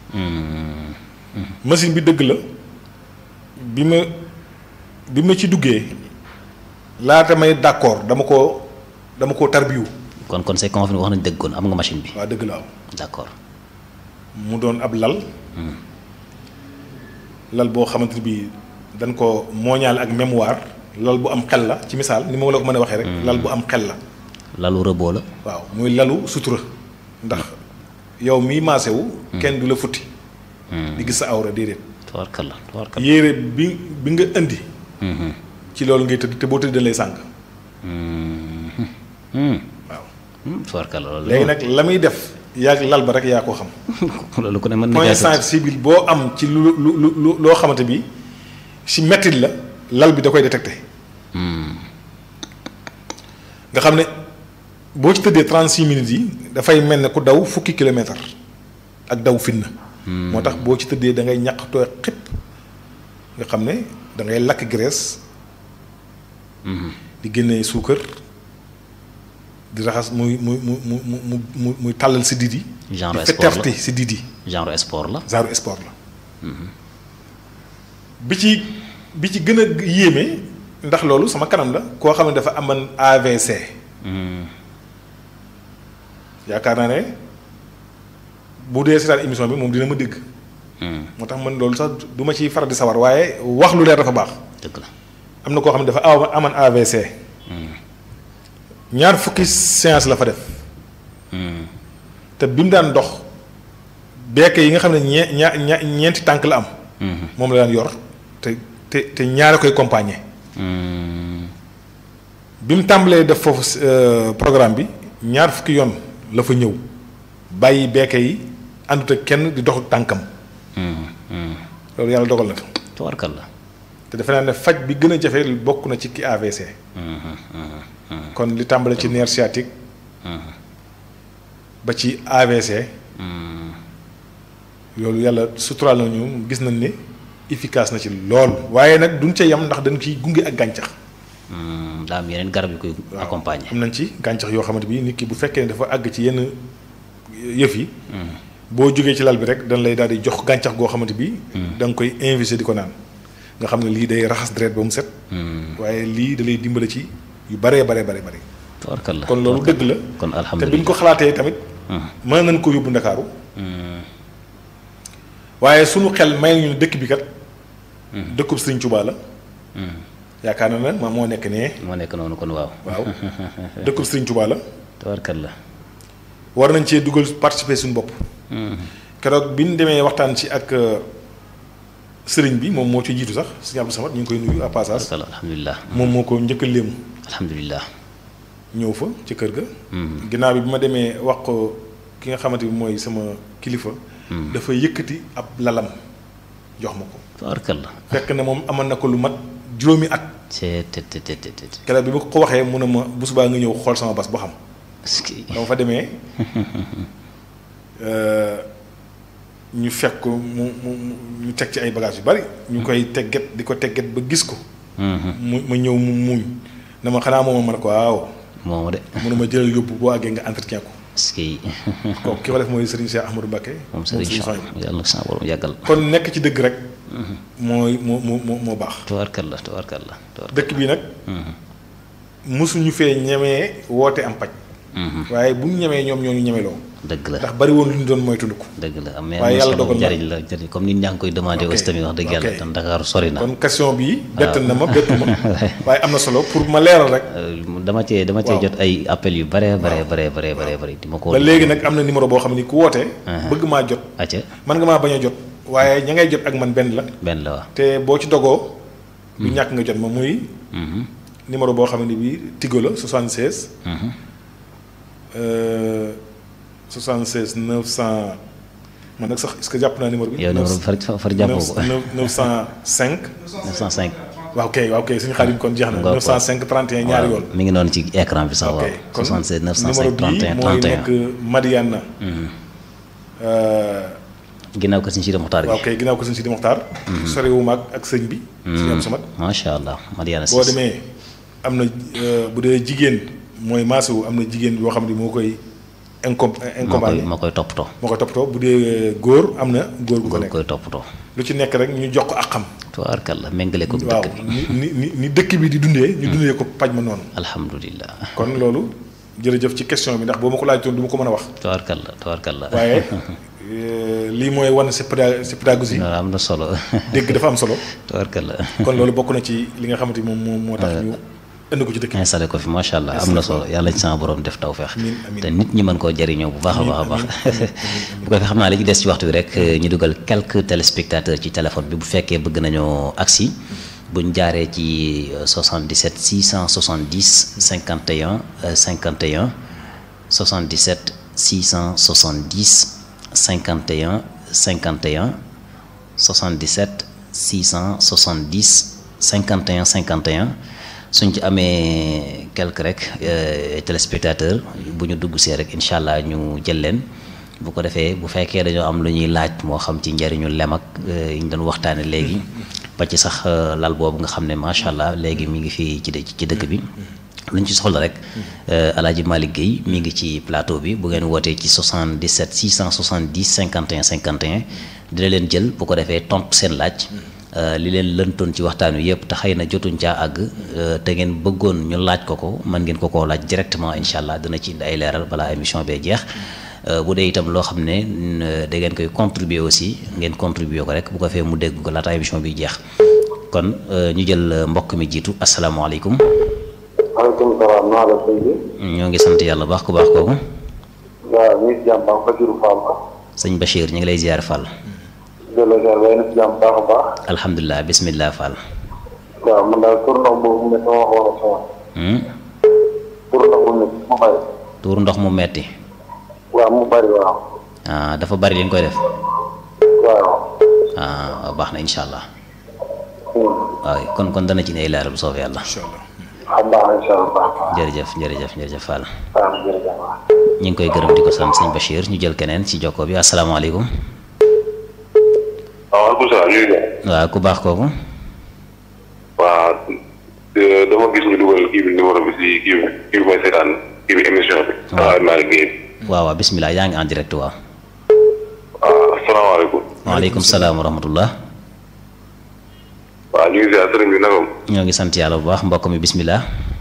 machine bi dëgg la bi ma bi ma ci duggee laata may d'accord dama koo dama koo tarbiyu kon kon c'est confirmé wax nañ dëgg kon am nga machine bi. waa dëgg la am d'accord. mu doon ab lal lal boo xamante ni bii dañ ko mooñaale ak mémoire lal bu am xel la ci misaal ni ma la ko mën a waxee rek lal bu am xel la lalu rëboo la. waaw muy lalu sutura ndax yow mii maase wu kenn du la futti di gis sa awra déedéet tubaarkalla tubaarkalla. yére bi bi nga indi ci loolu ngay tëdd te boo tëdd dañ lay sàng waaw tubaarkalla loolu. léegi nag la muy def yaag lal ba rek yaa ko xam loolu ku ne mën na point jaay sensible boo am ci lu lu lu lu loo xamante bi si mettit la lal bi da koy détecté nga xam ne boo ci tëddee 36 minutes yi dafay mel ne ku daw fukki kilomètre ak daw fitna moo tax boo ci tëddee da ngay ñaq tooy xëpp nga xam ne da ngay lakk graisse di génnee suukar di raxas muy muy mu mu mu mu mu muy tàllal si didi Genre di sport la. fetterti si didi genre sport la. genre sport la bi ci bi ci gën a yéeme ndax loolu sama kanam la koo xam ne dafa aman AVC yaakaar naa ne bu dee seetaan émission bi moom dina ma dégg moo tax man loolu sax du ma ciy faral di sawar waaye wax lu leer dafa baax dëgg la. am na koo xam ne dafa aw aman AVC ñaar fukki séance la fa def te bi mu daan dox beeke yi nga xam ne ñee ñaa ña ñeenti tànk la am moom la daan yor te te te ñaare koy accompagner bi mu tàmbalee def foofu euh, programme bi ñaar fukki yoon la fa ñëw bàyyi beeke yi àndut ak kenn di dox tànkam loolu yàlla dogal na ko tubaarkalla. te defe naa ne faj bi gën a jafe bokk na ci ki AVC kon li tàmbale ci nerf sciatique ba ci AVC loolu yàlla suturaal nañu gis nañ ne efficace na ci lool waaye nag duñ ca yem ndax dañ ciy gunge ak gàncax daa am yeneen garab yu koy waaw accompagner. am nañ ci gàncax yoo xamante bi nit ki bu fekkee ne dafa àgg ci yenn yëf yi boo jógee ci lal bi rek dañ lay daal di jox gàncax goo xamante bi da nga koy invisé di ko naan nga xam ne lii day raxas deret ba mu set waaye lii da lay dimbale ci yu baree baree bare bare tubaarkalla. kon loolu dëgg la kon te bi ñu alhamdulilah. ko xalaatee tamit mën nañ ko yóbbu ndakaaru waaye sunu xel may ñu ne dëkk bi kat dëkkub Sëriñ Tuubaa la yaakaar na ne ma moo nekk nee moo nekk noonu kon waaw. waaw dëkkub Sëriñ Tuubaa la tubaarkalla. war nañ cee dugal participer suñu bopp keroog bi ñu demee waxtaan ci ak euh, sëriñ bi moom moo ci jiitu sax sëriñ Abdou Samad ñu ngi koy nuyu à passage tubaarkalla alhamdulilah. moom moo ko njëkk a léemu alhamdulilah. ñëw fa ci kër ga ginnaaw bi bi ma demee wax ko ki nga xamante bi mooy sama kilifa dafa yëkkati ab lalam jox ma ko tubaarkalla. fekk na moom amoon na ko lu mat juróomi at c'est te te te te te. keroog bi ma ko waxee mu ne ma bu subaa nga ñëw xool sama bas boo xam est-ce que dama fa demee euh, ñu fekk ko mu mu mu- ñu teg ci ay bagages yu bari ñu koy tegget di ko tegget ba gis ko mu ma ñëw mu muuñ na ma xanaa moom ma ne ko waaw moomu de. mu ne ma jëlal yóbbu boo àggee nga entretien ko est-ce que kooku ki ko def mooy Serigne Cheikh Ahmadou Mbacké moom Serigne Serigne Cheikh Souhaïbou. yàlla na sa borom yàggal. kon nekk ci dëgg rek mooy moo moo moo moo baax tubaarkalla tubaarkalla tubaarkalla. dëkk bi nag mosuñu fee ñemee woote am paj waaye bu ñu ñemee ñoom ñoo ñu ñemeloo dëgg la ndax bari woon lu ñu doon moytandiku dëgg la mais waaye yàlla am na dogal na. njariñ la njariñ comme nit ñaa ngi koy demandé Ok, aussi tamit wax dëgg yàlla ok. tam Dakar sori na kon question bi bett na ma bettu ma waaye am na solo pour ma leeral rek Euh, dama cee dama cee Waaw. jot ay appel yu bare bare bare bare bare bare di ma ko ba léegi nag am na numéro boo xam ni ku woote bëgg maa jot acca man nga maa bañ a jot waaye ña ngay jot ak man benn la benn la waa te boo ci dogoo du ñàkk nga jot ma muy numéro boo xam ne bii Tigo la 76. euh, 76 900 man nag sax est-ce que jàpp naa numéro bi. yow numéro bi far far jàppoo ko 905. 905. waaw kay waaw kay suñu xaadim kon jeex na. Ngoo ko. 905 31 ñaari yoon. mi ngi noonu ci écran bi sax waaw. ok kon 76 numéro 905 bii 31 mooy 31. nekk Madiana. Euh, ginnaaw ko suñu Sidi Muxtaar waaw gi. kay ginnaaw ko sëñ Sidi Mokhtar. soriwuma ak ak sëñ bi. sëñ Abdou Samad. macha allah Madiana boo Cissé. demee am na euh, bu dee jigéen mooy maasu am na jigéen yoo xam ne moo koy incom moo koy incomparé moo koy toppatoo. moo koy toppatoo bu dee góor am na góor gu ko moo nekk koy toppatoo. lu ci nekk rek ñu jox ko ak xam tubaarkalla méngale ko waaw dëkk bi. ni ni ni ni dëkk bi di dundee ñu dundee ko paj ma noonu alhamdulilah. kon loolu jërëjëf ci question bi ndax boo ma ko laajoon du ma ko mën a wax tubaarkalla tubaarkalla. waaye euh, lii mooy wane sa péda sa pédagogie loolu am na solo. dégg dafa am solo tubaarkalla. kon loolu bokk na ci li nga xamante ni moom moo moo tax ñu indi ko ci dëkk bi installé ko fi macha allah am na solo yàlla ci sama borom def tawfeex Amiin, amiin. te nit ñi mën koo jëriñoo bu baax a baax a baax bu ko defee xam naa li ci des ci waxtu bi rek ñu dugal quelques téléspectateurs ci téléphone bi bu fekkee bëgg nañoo agsi buñ jaaree ci euh, 77 670 51 euh, 51 77 670 51 51 77 670 51 51 suñ ci amee quelque rek euh, téléspectateur bu ñu dugg see rek incha allah ñu jël leen bu ko defee bu fekkee dañoo am lu ñuy laaj moo xam ci njariñu lem ak euh, yi ñu doon waxtaane léegi ba ci sax euh, lal boobu nga xam ne macha allah léegi mi ngi fii ci dë- ci dëkk bi lu ñu ci soxla rek alaaji Malick Guèye mi ngi ci plateau bi bu ngeen wootee ci 77 670 51 51 dina leen jël bu ko defee tontu seen laaj euh, li leen lëntoon ci waxtaan wi yëpp te xëy na jotuñ caa àgg euh, te ngeen bëggoon ñu laaj ko ko mën ngeen ko koo laaj directement incha allah dina ci indi ay leeral balaa émission bee jeex Euh, bu dee itam loo xam ne n- da ngeen koy contribuer aussi ngeen contribuer ko rek bu ko fee mu dégg ko laata émission bi jeex kon euh, ñu jël euh, mbokk mi jiitu asalaamaaleykum maaleykum salaam naa la sëñ bi. ñoo ngi sant yàlla baax ku baax kooku waaw ñu ngi si jàmm baax Basiru Fall la. sëñ Bachir ñu ngi lay ziar Fall delloo ziar ba yéen a si jàmm baax a baax. alhamdulilah bismillah Fall waaw man daal tur ndox boobu mu ne sama waxoon ak sama. Hmm? tur ndox bu nekk mu bari. tuur ndox mu metti waaw mu bari waaw. ah dafa bari li nga koy def waaw. ah waaw baax na incha allah Hmm. waaw kon kon dana ci ne ay leeral bu soobee yàlla incha allah xam naa incha allah baax na. jërëjëf jërëjëf jërëjëf Fall waaw jërëjëf waaw. ñu ngi koy gërëm di ko sant sëñ Bachir ñu jël keneen ci jokko bi asalaamaaleykum waaw waaleykum salaam ñu ngi lay. waaw ku baax kooku waaw euh, dama gis ñu dugal kii bi numéro bi si kii bi kii bi mooy seetaan kii bi émission bi. waaw maa ngi génn. waaw waaw bismillah yaa ngi en direct waaw waaw asalaamaaleykum. waaleykum salaam wa rahmatullah waaw ñu ngi ziar sëriñ bi nagam. ñoo ngi sant yàlla bu baax mbokk mi bismillah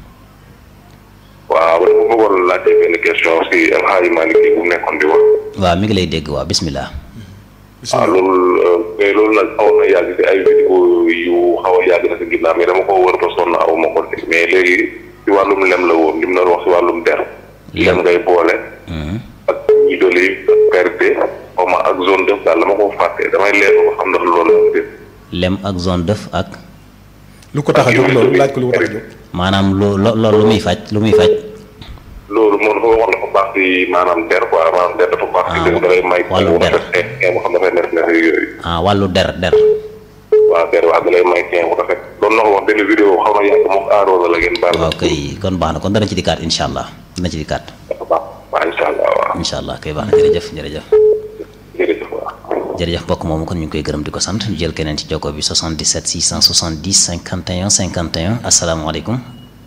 waaw man ma bëggoon laajte benn question si El Hadj Malick bu mu nekkoon di wax. waaw mi ngi lay dégg waaw bismillah waaw loolu euh, mais loolu nag xawoon na yàgg si ay vidéo yu xaw a yàgg na si ginnaaw mais dama ko wër ba sonn aw ma ko si mais léegi si wàllum lem la woon li mu doon wax si wàllum der. lem ngay boole. Mhm. ak ñi doli perte xaw ma ak zone def daal dama ko fàtte damay leer ba xam ndax loolu la def lem ak zone def ak lu ko tax a jóg loolu laaj ko lu ko tax a jóg maanaam lu lo loolu lu muy faj lu muy faj loolu moom dafa waxoon dafa baax si maanaam der quoi maanaam der dafa baax si Ah, dëgg dafay may wàllu bu der. rafet kee mu xam dafay nekk nekk yooyu ah wàllu der der waaw der wax dalay may kee bu rafet doon na ko wax benn vidéo xaw na yàgg moom aaroona la ngeen baal waaw kay kon baax na kon dana ci dikkaat incha allah dana ci dikkaat dafa baax waaw incha allah waaw incha allah kay baax na jërëjëf jërëjëf jërëjëf waaw jërëjëf mbokk moomu kon ñu ngi koy gërëm di ko sant ñu jël keneen ci jokko bi 77 670 51 51 asalaamaaleykum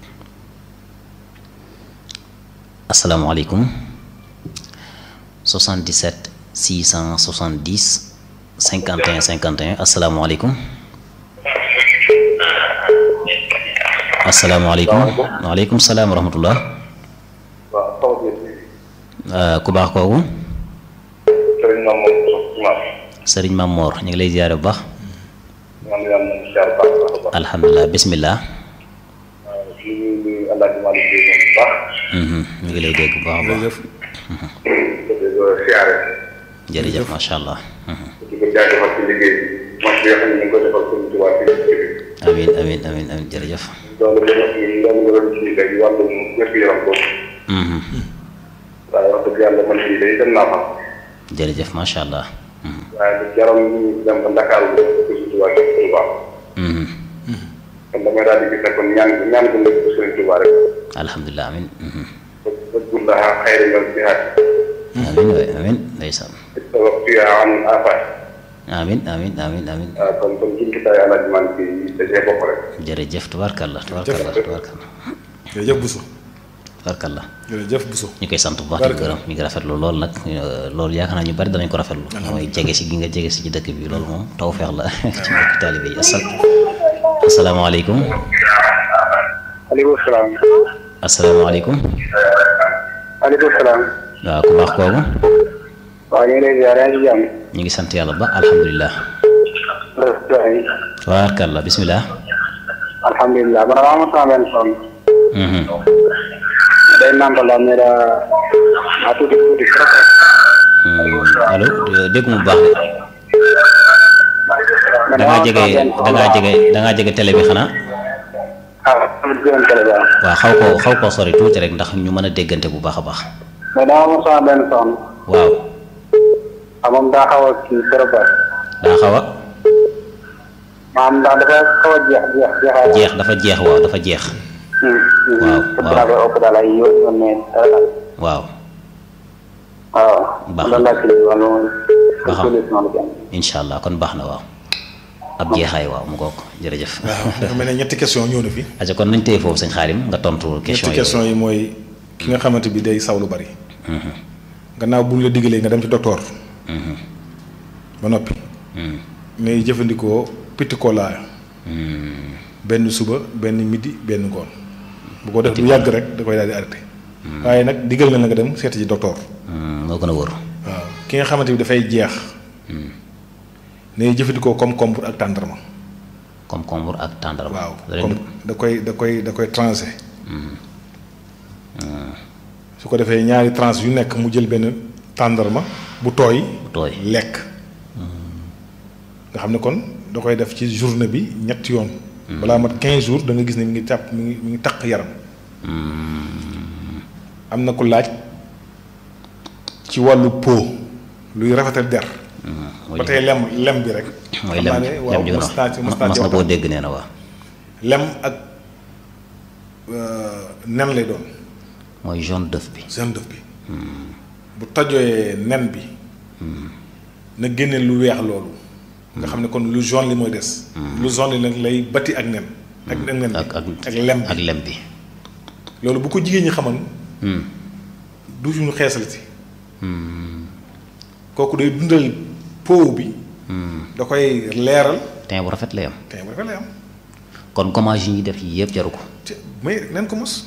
asalaamaaleykum 77 670 51 51 asalaamaaleykum asalaamaaleykum waaleykum salaam wa rahmatullah waaw sama biir bi. Euh, ku baax kooku sëriñ Mame Mor Soxna sëriñ Mam Moor ñu ngi lay ziare bu baax man yàlla na mu ziar baax a baax. alhamdulilah bismillah waaw di nuyu El Hadj Malick Guèye moom bu baax. Mhm, ñu ngi lay dégg bu baax a baax jërëjëf di ko siyaare. jërëjëf macha allah Mhm. di ko jaajëfal ci liggéey bi. man bi nga xam ne ñu ngi ko defal suñu tubaab ci liggéey bi. amiin amiin amiin amiin jërëjëf loolu nga loolu nga doon kii léegi wàllum wér-gu-yaram boobu Mhm. waaye wax dëgg yàlla man fii day dem naa fa jërëjëf macha allah Mhm. waaye lu jaram ñu dem ba Dakar bu def ko surtout waa Kër Touba Mhm. kon damay daal di gis ne kon ñaan ñaan bu nekk ko Sëriñ Touba rek alhamdulilah amiin Mhm. ba ba gullaha xayri nga jihaad amiin waay amiin ndeysaan tawaffiha an afaat amiin amiin amiin amiin waaw kon kon jumtukaay alaaji man bi da cee bokk rek jërëjëf tubaarkalla tubaarkalla tubaarkalla jërëjëf Bousso tubaarkalla jërëjëf Bousso ñu koy sant bu baax di gërëm ñu ngi rafetlu lool nag euh, loolu yaakaar naa ñu bari danañ ko rafetlu mooy jege si gi nga jege si ci dëkk bi loolu moom tawfeex la ci mbokki taalibe yi asal asalaamaaleykum aleykum salaam asalaamaaleykum aleykum salaam waaw ku baax kooku waaw ñu ngi lay ziar yaa ngi ci jàmm ñu ngi sant yàlla ba alhamdulilah tubaarkalla bisimilah alhamdulilah man maa amoon sama benn soxna Mhm. day nàmpal daal mais daa daa tuuti tuuti trop Hmm, allo dégg mu baax de man da ngaa jege da ngaa jege da ngaa jege télé bi xanaa ah am gën télé bi waaw xaw koo xaw koo sori tuuti rek ndax ñu mën a déggante bu baax a baax mais dama amoon sama benn soxna waaw ah moom daa xaw a kii trop ba daa xaw a maanaam ndax dafa xaw a jeex jeex jeexaay jeex dafa jeex waaw dafa jeex waaw, waaw naa koy ëpp daal ay yoon yoon mais dara daal waaw waaw Baax na. loolu laa kii wala Ba xam. solution la kenn incha allah kon baax na waaw ab jeexaay waaw mu ngoog jërëjëf waaw dafa mel ne ñetti question ñëw na fi aja kon nañ téye foofu sëñ xaarim nga tontu question ñetti yi question yi mooy ki nga xamante bi day saw lu bari gannaaw bu ñu la diggalee nga dem ci docteur ba noppi ngay jëfandikoo petit cola benn suba benn midi benn ngoon bu ko def lu yàgg rek da koy daal di arrêté waaye nag diggal na la nga dem seeti ji docteur moo gën a wóor waaw ki nga xamante bi dafay jeex ngay jëfandikoo comme combre ak tàndarma comme combre ak tàndarma waaw da leen comme da koy da koy da koy transé su ko defee ñaari tranche yu nekk mu jël benn tàndarma bu tooy bu tooy lekk nga xam ne kon da koy def ci journée bi ñetti yoon balaa mat 15 jours da nga gis ne mi ngi tàpp mi ngi mi ngi taq yaram am na ku laaj ci wàllu po luy rafetal der mooy ba tey lem lem bi rek mooy xam lem naa ne waaw lem ji nga mas naa ci mas naa mas ci na koo waxtaan. dégg nee na waaw lem ak euh, nen lay doon mooy jaune d'œuf bi jaune d'œuf bi bu tojooyee nen bi na génne lu weex loolu nga xam ne kon lu jaune li mooy des lu jaune li nag lay bati ak nen ak ak nen bi ak ak ak lem ak bi lem bi loolu bu ko jigéen ñi xamoon du ñu xeesal si kooku day dundal pow bi da koy leeral teint bu rafet lay am te bu rafet lay am kon gommage yi ñuy def yi yëpp jaru ko te mais nen ko mos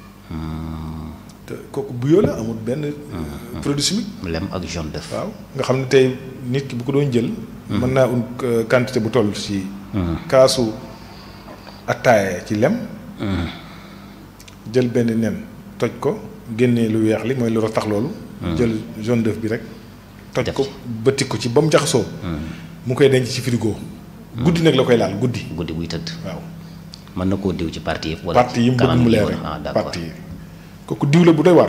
te kooku buyoo la amul benn produit chimique lem ak jaune d'œuf waaw nga xam ne tey nit ki bu ko doon jël mën naa un quantité bu toll ci kaasu attaaya ci lem jël benn nen toj ko génnee lu weex li mooy lu tax loolu jël jaune d'œuf bi rek toj Def ko ci. bëtti ko ci ba mu jaxasoo mu koy denc ci frigo guddi nag la koy laal guddi guddi buy tëdd waaw mën na koo diw ci parti yëpp wala parti yi mu bëgg kanam mu gi leer wala- ah d'accord parti yi kooku diw la bu doy war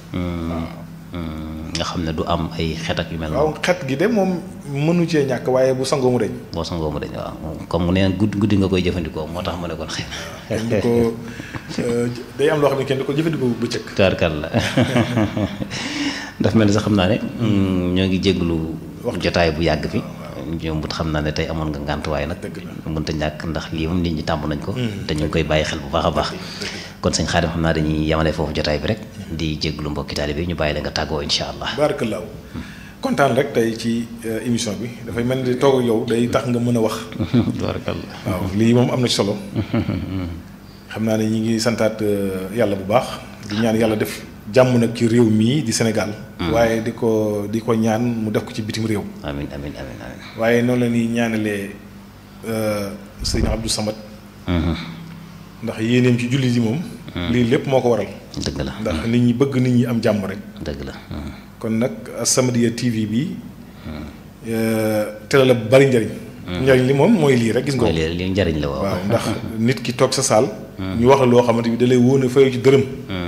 Hmm, nga xam ne du am ay xet ak yu mel waaw noonu xet gi de moom mënu cee ñàkk waaye bu sangoo mu deñ boo sangoo mu dañ waaw comme mu neen guddi guddi nga koy jëfandikoo moo tax mu ne kon xëy na kenn du ko euh, day am loo xam ne kenn du ko jëfandikoo bu bëccëg tubaarkal la daf mel ni sax xam naa ne mm, ñoo ngi jégalu jotaay bu yàgg fi ñoom bu xam naa ne tey amoon nga ngànt waaye nag Dëgg la. mënta ñàkk ndax lii moom nit ñi tàmm nañ ko te ñu ngi koy bàyyi xel bu baax a baax kon sëñ Xaadim xam naa dañuy yemale foofu jotaay bi rek di jégalu mbokki taalibe bi ñu bàyyi la nga tàggoo insha allah baarakallaahu kontaan rek tey ci euh, émission bi dafay mel ni toog ak yow day tax nga mën a wax tubaarkal la waaw lii moom am na ci solo xam naa ne ñi ngi santaat euh, yàlla bu baax di ñaan yàlla def jàmm nag ci réew mii di Sénégal waaye di ko di ko ñaan mu def ko ci bitim réew amin amin amin amin waaye noonu la ñuy ñaanalee euh, sëriñ Abdou Samad Mhm. ndax yéeneem ci jullit yi moom lii lépp moo ko waral dëgg la ndax nit ñi bëgg nit ñi am jàmm rek dëgg la Mhm. kon nag As-Samadiyya TV bi télé la bu bari njëriñ njariñ li moom mooy lii rek gis nga mooy ko li li njariñ la waaw waaw ndax nit ki toog sa saal ñu wax la loo xamante bi da lay wóone fayu ci dërëm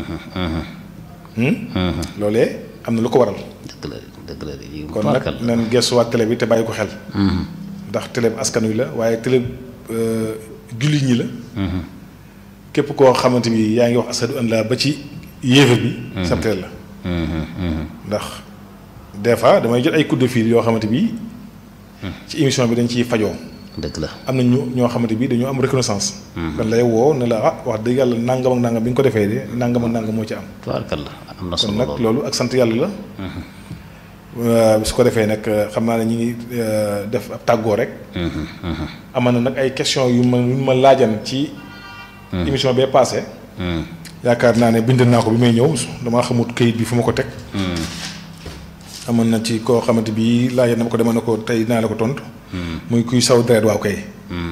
loolee am na lu ko waral dëgg la dëgg la lii kon nag tubaarkal nan gestuwaat télé bi te bàyyi ko xel ndax télé bi askan wi la waaye télé euh, jullit ñi la képp koo xamante bi yaa ngi wax asadu an la ba ci yéefar bi sab télé la ndax des fois damay jot ay coup de fil yoo xamante bi ci émission bi dañ ciy fajoo dëgg la am na ñu ñoo xamante bi dañoo am reconnaissance dañ lay woo ne la ah wax dëgg yàlla nangam ak nangam bi nga ko defee de nangam ak nangam moo ci am tubaarkal la am na kon solo nag lool loolu ak sant yàlla la Euh, su ko defee nag euh, xam naa ne ñi ngi euh, def ab tàggoo rek amoon na nag ay question yu ma yu ma laajan ci émission bee passé yaakaar naa ne bind naa ko bi may ñëw damaa xamut këyit bi fu ma ko teg amoon na ci koo xamante bi laajan dama ko dema ne ko tey naa la ko tontu muy kuy saw deret waaw kay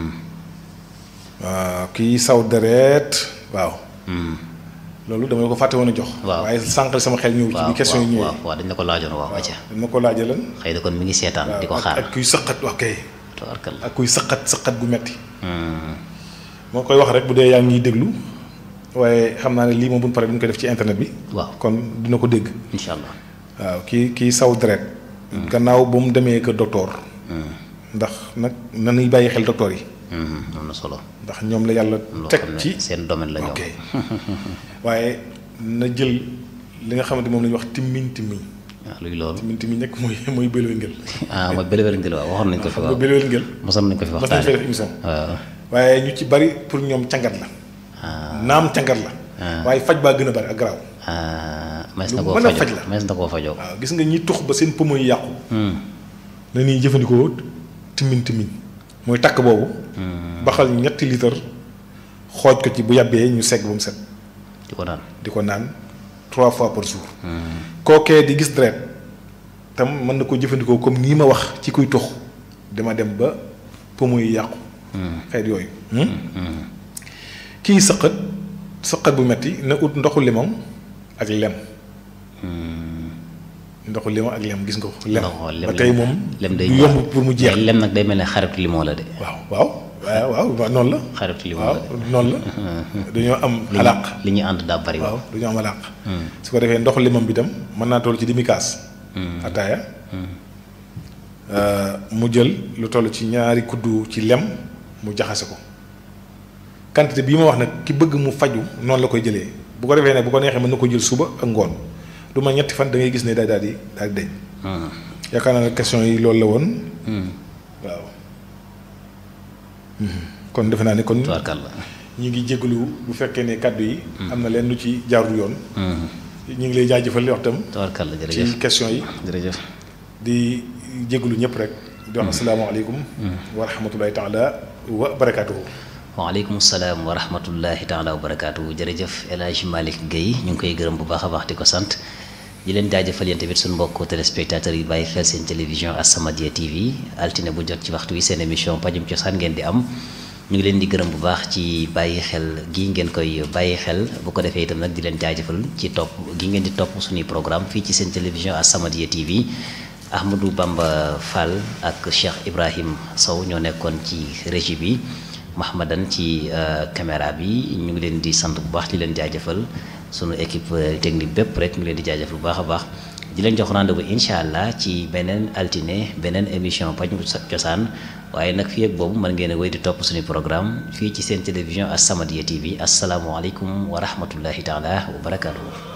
waaw kiy saw deret waaw loolu dama la ko fàtte woon a jox Waaw. waaye sànqal sama xel ñëw ci waaw bi question yi waaw ñëwee waaw dañ la ko laajoon waaw acca dañ ma ko laajalan xëy na kon mi ngi seetaan di ko ak- xaar ak kuy sëqat wax kay tubaarkal la ak kuy sëqat sëqat gu metti moo koy wax rek bu dee yaa ngi ñuy déglu waaye xam naa ne lii moom bu ñu paree duñ ko def ci internet bi waaw kon dina ko dégg incha allah waaw kii kii saw deret gannaaw ba mu demee kër docteur ndax nag nanuy bàyyi xel docteur yi am na solo ndax ñoom la yàlla loo teg xam ne ci seen domaine la ñoom ok waaye na jël li nga xamante moom la ñuy wax timmiñ timmiñ waaw luy loolu timmiñ timmiñ nekk mooy mooy béloy ngel ah mooy bëlëwël ngel waaw waxoon nañ ko fi xam nga waaw béloy ngel mosoon nañ ko fi mas nañ fay waxtaane def émission waaw waaye ñu ci bari pour ñoom cangat la naam cangat la waaye faj baa gën a bari ak garaaw ah mees Lu na koo mën a faj fajoo la. mees na koo fajoo waaw gis nga ñi tux ba seen poumon yi yàqu na ñuy jëfandikoo timmiñ timmiñ mooy takk boobu baxal ñetti litre xooj ko ci bu yàbbee ñu segg ba mu set di ko naan di ko naan trois fois par jour kookee di gis deret tam mën na ko jëfandikoo comme nii ma wax ci kuy tux dama dem ba poumon yi yàqu xeet yooyu kii sëqat sëqat bu metti na ut ndoxu limon ak lem ndoxu limon ak lem gis nga ko lem ndoxu lem ba tey moom lem day du yomb pour mu jeex mais lem nag day mel ne xaritu limon la de waaw waaw waaw waaw waaw noonu la xaritu limon waaw la de noonu la dañoo am li alaq ñu li ñuy ànd daa bari waaw waaw dañoo am alaq su ko defee ndoxu limon bi tam mën naa toll ci demi kaas ataaya mu jël lu toll ci ñaari kuddu ci lem mu jaxase ko quantité bii ma wax nag ki bëgg mu faju noonu la koy jëlee bu ko defee ne bu ko neexee mën na ko jël suba ak ngoon du ma ñetti fan da ngay gis ne daal daal di daal di deñ yaakaar naa ne question yi loolu la woon waaw kon defe naa ne kon tubaarkal la ñu ngi jégalu bu fekkee ne kàddu yi am na leen lu ci jaarul yoon ñu ngi lay jaajëfal li wax tam tubaarkal la jërëjëf ci question yi jërëjëf di jégalu ñëpp rek di wax asalaamaaleykum wa rahmatulahi taala wa barakaatuhu waaleykum salaam wa rahmatullahi taala wa barakaatu jërëjëf El Hadj Malick Guèye ñu ngi koy gërëm bu baax a baax di ko sant di leen jaajëfal yéen tamit suñu mbokku téléspectateurs yi bàyyi xel seen télévision As-Samadiyya TV altine bu jot ci waxtu wi seen émission pajum cosaan ngeen di am ñu ngi leen di gërëm bu baax ci bàyyi xel gi ngeen koy bàyyi xel bu ko defee itam nag di leen jaajëfal ci topp gi ngeen di topp suñuy programme fii ci seen télévision As-Samadiyya TV Ahmadou Bamba Fall ak Cheikh Ibrahim Sow ñoo nekkoon ci régie bi Mahmadan ci caméra bi ñu ngi leen di sant bu baax di leen jaajëfal sunu équipe technique bépp rek ñu ngi leen di jaajëfal bu baax a baax di leen jox rendez-vous incha allah ci beneen altine beneen émission pajum cosaan waaye nag fii ak boobu mën ngeen a wéy di topp suñu programme fii ci seen télévision As-Samadiyya TV asalaamualeykum wa rahmatullahi taala wa barakaatuhu